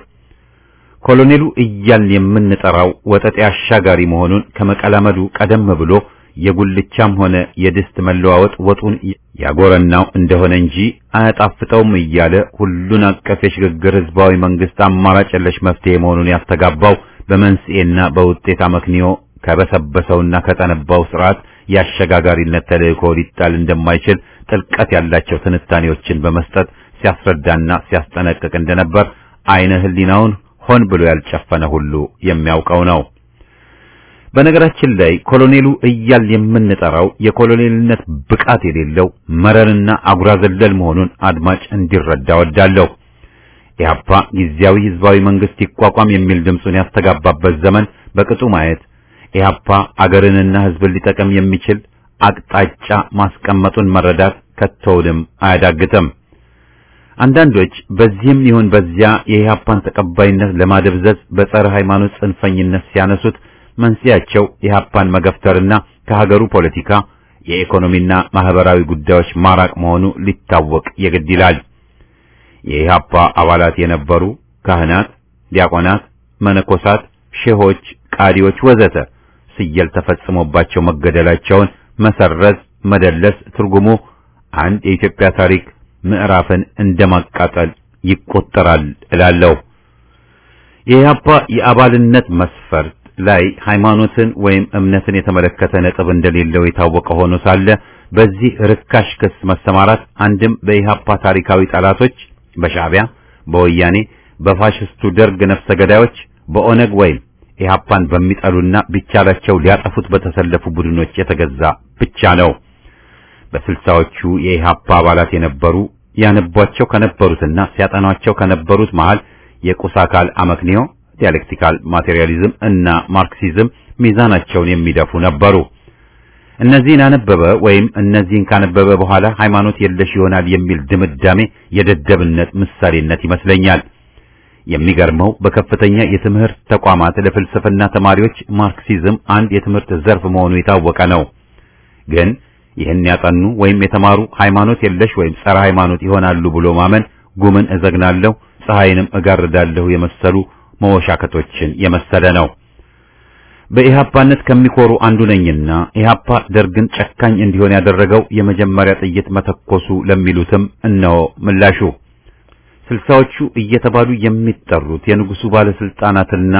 Speaker 1: ኮሎኔሉ እያልን የምንጠራው ወጠጤ አሻጋሪ መሆኑን ከመቀላመዱ ቀደም ብሎ የጉልቻም ሆነ የድስት መለዋወጥ ወጡን ያጎረናው እንደሆነ እንጂ አያጣፍጠውም እያለ ሁሉን አቀፍ የሽግግር ህዝባዊ መንግስት አማራጭ የለሽ መፍትሄ መሆኑን ያስተጋባው በመንስኤና በውጤት አመክንዮ ከበሰበሰውና ከጠነባው ስርዓት የአሸጋጋሪነት ተልእኮ ሊጣል እንደማይችል ጥልቀት ያላቸው ትንታኔዎችን በመስጠት ሲያስረዳና ሲያስጠነቅቅ እንደነበር አይነ ህሊናውን ሆን ብሎ ያልጨፈነ ሁሉ የሚያውቀው ነው። በነገራችን ላይ ኮሎኔሉ እያል የምንጠራው የኮሎኔልነት ብቃት የሌለው መረንና አጉራ ዘለል መሆኑን አድማጭ እንዲረዳ ወዳለሁ። ኢህአፓ ጊዜያዊ ህዝባዊ መንግስት ይቋቋም የሚል ድምፁን ያስተጋባበት ዘመን በቅጡ ማየት ኢህአፓ አገርንና ህዝብን ሊጠቅም የሚችል አቅጣጫ ማስቀመጡን መረዳት ከቶውንም አያዳግትም። አንዳንዶች በዚህም ይሁን በዚያ የኢህአፓን ተቀባይነት ለማደብዘዝ በጸረ ሃይማኖት ጽንፈኝነት ሲያነሱት መንስኤያቸው ኢህአፓን መገፍተርና ከሀገሩ ፖለቲካ የኢኮኖሚና ማህበራዊ ጉዳዮች ማራቅ መሆኑ ሊታወቅ የግድ ይላል። የኢህአፓ አባላት የነበሩ ካህናት፣ ዲያቆናት፣ መነኮሳት፣ ሼሆች፣ ቃዲዎች ወዘተ ስየል ተፈጽሞባቸው መገደላቸውን መሰረዝ መደለስ ትርጉሙ አንድ የኢትዮጵያ ታሪክ ምዕራፍን እንደማቃጠል ይቆጠራል እላለሁ። የኢህአፓ የአባልነት መስፈርት ላይ ሃይማኖትን ወይም እምነትን የተመለከተ ነጥብ እንደሌለው የታወቀ ሆኖ ሳለ በዚህ ርካሽ ክስ መሰማራት አንድም በኢህአፓ ታሪካዊ ጠላቶች በሻዕቢያ፣ በወያኔ፣ በፋሽስቱ ደርግ ነፍሰ ገዳዮች፣ በኦነግ ወይም ኢህአፓን በሚጠሉና ቢቻላቸው ሊያጠፉት በተሰለፉ ቡድኖች የተገዛ ብቻ ነው። በስልሳዎቹ የኢህአፓ አባላት የነበሩ ያነቧቸው ከነበሩትና ሲያጠኗቸው ከነበሩት መሃል የቁስ አካል አመክንዮ ዲያሌክቲካል ማቴሪያሊዝም እና ማርክሲዝም ሚዛናቸውን የሚደፉ ነበሩ። እነዚህን አነበበ ወይም እነዚህን ካነበበ በኋላ ሃይማኖት የለሽ ይሆናል የሚል ድምዳሜ የደደብነት ምሳሌነት ይመስለኛል። የሚገርመው በከፍተኛ የትምህርት ተቋማት ለፍልስፍና ተማሪዎች ማርክሲዝም አንድ የትምህርት ዘርፍ መሆኑ የታወቀ ነው። ግን ይህን ያጠኑ ወይም የተማሩ ሃይማኖት የለሽ ወይም ጸረ ሃይማኖት ይሆናሉ ብሎ ማመን ጉምን እዘግናለሁ፣ ፀሐይንም እጋርዳለሁ የመሰሉ መወሻከቶችን የመሰለ ነው። በኢህአፓነት ከሚኮሩ አንዱ ነኝና ኢህአፓ ደርግን ጨካኝ እንዲሆን ያደረገው የመጀመሪያ ጥይት መተኮሱ ለሚሉትም እነሆ ምላሹ። ስልሳዎቹ እየተባሉ የሚጠሩት የንጉሱ ባለስልጣናትና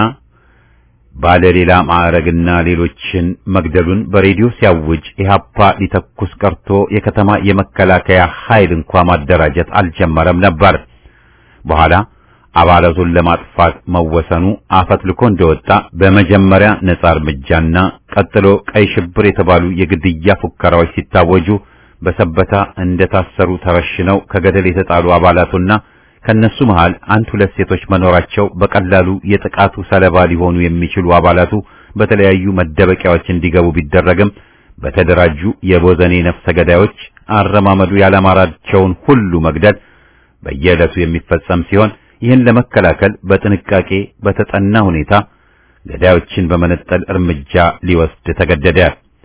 Speaker 1: ባለሌላ ማዕረግና ሌሎችን መግደሉን በሬዲዮ ሲያውጅ ኢህአፓ ሊተኩስ ቀርቶ የከተማ የመከላከያ ኃይል እንኳ ማደራጀት አልጀመረም ነበር። በኋላ አባላቱን ለማጥፋት መወሰኑ አፈትልኮ እንደወጣ በመጀመሪያ ነጻ እርምጃና ቀጥሎ ቀይ ሽብር የተባሉ የግድያ ፉከራዎች ሲታወጁ በሰበታ እንደታሰሩ ተረሽነው ከገደል የተጣሉ አባላቱና ከነሱ መሃል አንድ ሁለት ሴቶች መኖራቸው በቀላሉ የጥቃቱ ሰለባ ሊሆኑ የሚችሉ አባላቱ በተለያዩ መደበቂያዎች እንዲገቡ ቢደረግም በተደራጁ የቦዘኔ ነፍሰ ገዳዮች አረማመዱ ያላማራቸውን ሁሉ መግደል በየዕለቱ የሚፈጸም ሲሆን ይህን ለመከላከል በጥንቃቄ በተጠና ሁኔታ ገዳዮችን በመነጠል እርምጃ ሊወስድ ተገደደ።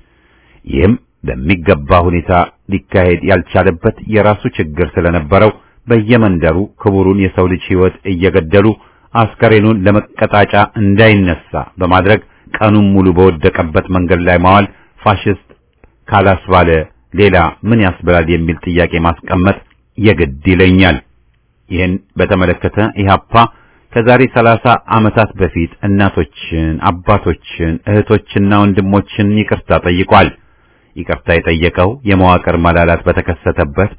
Speaker 1: ይህም በሚገባ ሁኔታ ሊካሄድ ያልቻለበት የራሱ ችግር ስለነበረው በየመንደሩ ክቡሩን የሰው ልጅ ሕይወት እየገደሉ አስከሬኑን ለመቀጣጫ እንዳይነሳ በማድረግ ቀኑን ሙሉ በወደቀበት መንገድ ላይ ማዋል ፋሽስት ካላስባለ ሌላ ምን ያስብላል የሚል ጥያቄ ማስቀመጥ የግድ ይለኛል። ይህን በተመለከተ ኢህአፓ ከዛሬ ሰላሳ ዓመታት በፊት እናቶችን፣ አባቶችን፣ እህቶችና ወንድሞችን ይቅርታ ጠይቋል። ይቅርታ የጠየቀው የመዋቅር መላላት በተከሰተበት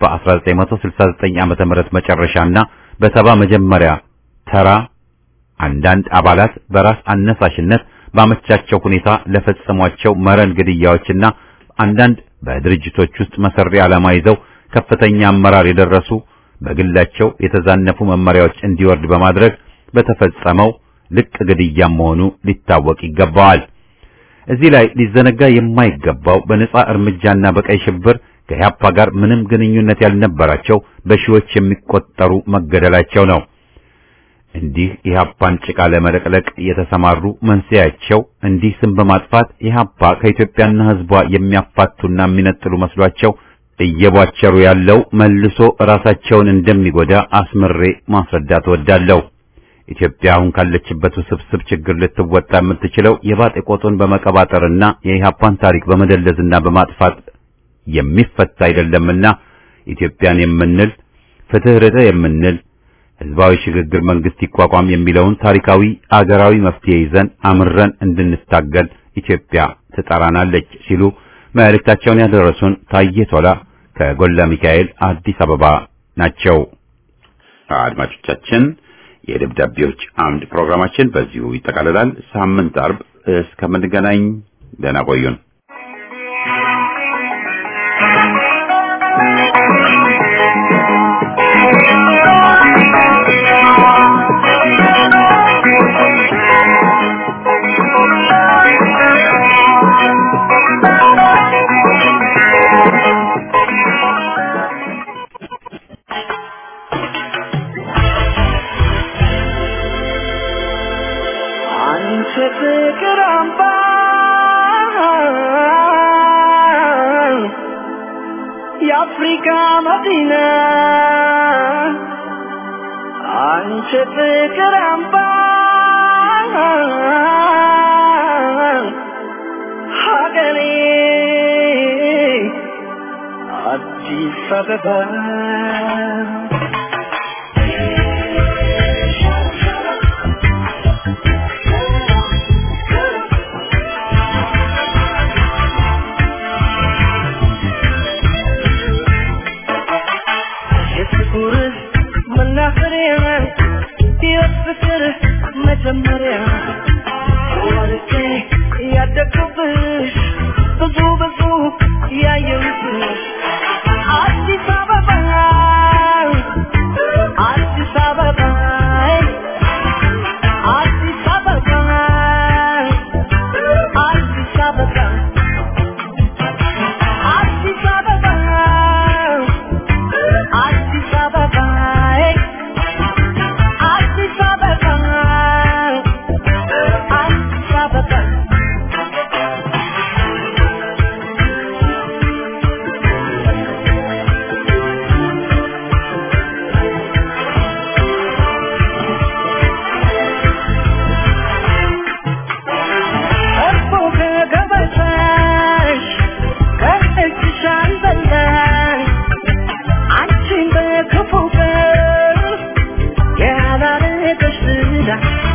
Speaker 1: በ1969 ዓመተ ምህረት መጨረሻና በሰባ መጀመሪያ ተራ አንዳንድ አባላት በራስ አነሳሽነት ባመቻቸው ሁኔታ ለፈጸሟቸው መረን ግድያዎችና አንዳንድ በድርጅቶች ውስጥ መሰሪ ዓላማ ይዘው ከፍተኛ አመራር የደረሱ በግላቸው የተዛነፉ መመሪያዎች እንዲወርድ በማድረግ በተፈጸመው ልቅ ግድያም መሆኑ ሊታወቅ ይገባዋል። እዚህ ላይ ሊዘነጋ የማይገባው በነጻ እርምጃና በቀይ ሽብር ከኢህአፓ ጋር ምንም ግንኙነት ያልነበራቸው በሺዎች የሚቆጠሩ መገደላቸው ነው። እንዲህ ኢህአፓን ጭቃ ለመለቅለቅ የተሰማሩ መንስኤያቸው እንዲህ ስም በማጥፋት ኢህአፓ ከኢትዮጵያና ሕዝቧ የሚያፋቱና የሚነጥሉ መስሏቸው እየቧቸሩ ያለው መልሶ ራሳቸውን እንደሚጎዳ አስምሬ ማስረዳት እወዳለሁ። ኢትዮጵያ አሁን ካለችበት ውስብስብ ችግር ልትወጣ የምትችለው የባጤ ቆጡን በመቀባጠርና የኢህአፓን ታሪክ በመደለዝና በማጥፋት የሚፈታ አይደለምና ኢትዮጵያን የምንል ፍትህ ርዕተ የምንል ህዝባዊ ሽግግር መንግስት ይቋቋም የሚለውን ታሪካዊ አገራዊ መፍትሄ ይዘን አምረን እንድንታገል ኢትዮጵያ ትጠራናለች ሲሉ መልእክታቸውን ያደረሱን ታዬ ቶላ ከጎላ ሚካኤል አዲስ አበባ ናቸው። አድማጮቻችን የደብዳቤዎች አምድ ፕሮግራማችን በዚሁ ይጠቃልላል። ሳምንት አርብ እስከምንገናኝ ደህና ቆዩን።
Speaker 3: አንቺ ፍቅር አምባ የአፍሪካ መዲና አንቺ ፍቅር አምባ ሀገሬ አዲስ አበባ የፍቅር መናፈሪያ የፍቅር መጀመሪያ ወርቄ ያደግኩብሽ ብዙ ብዙ ያየሁብሽ አዲስ አበባ እንግዳ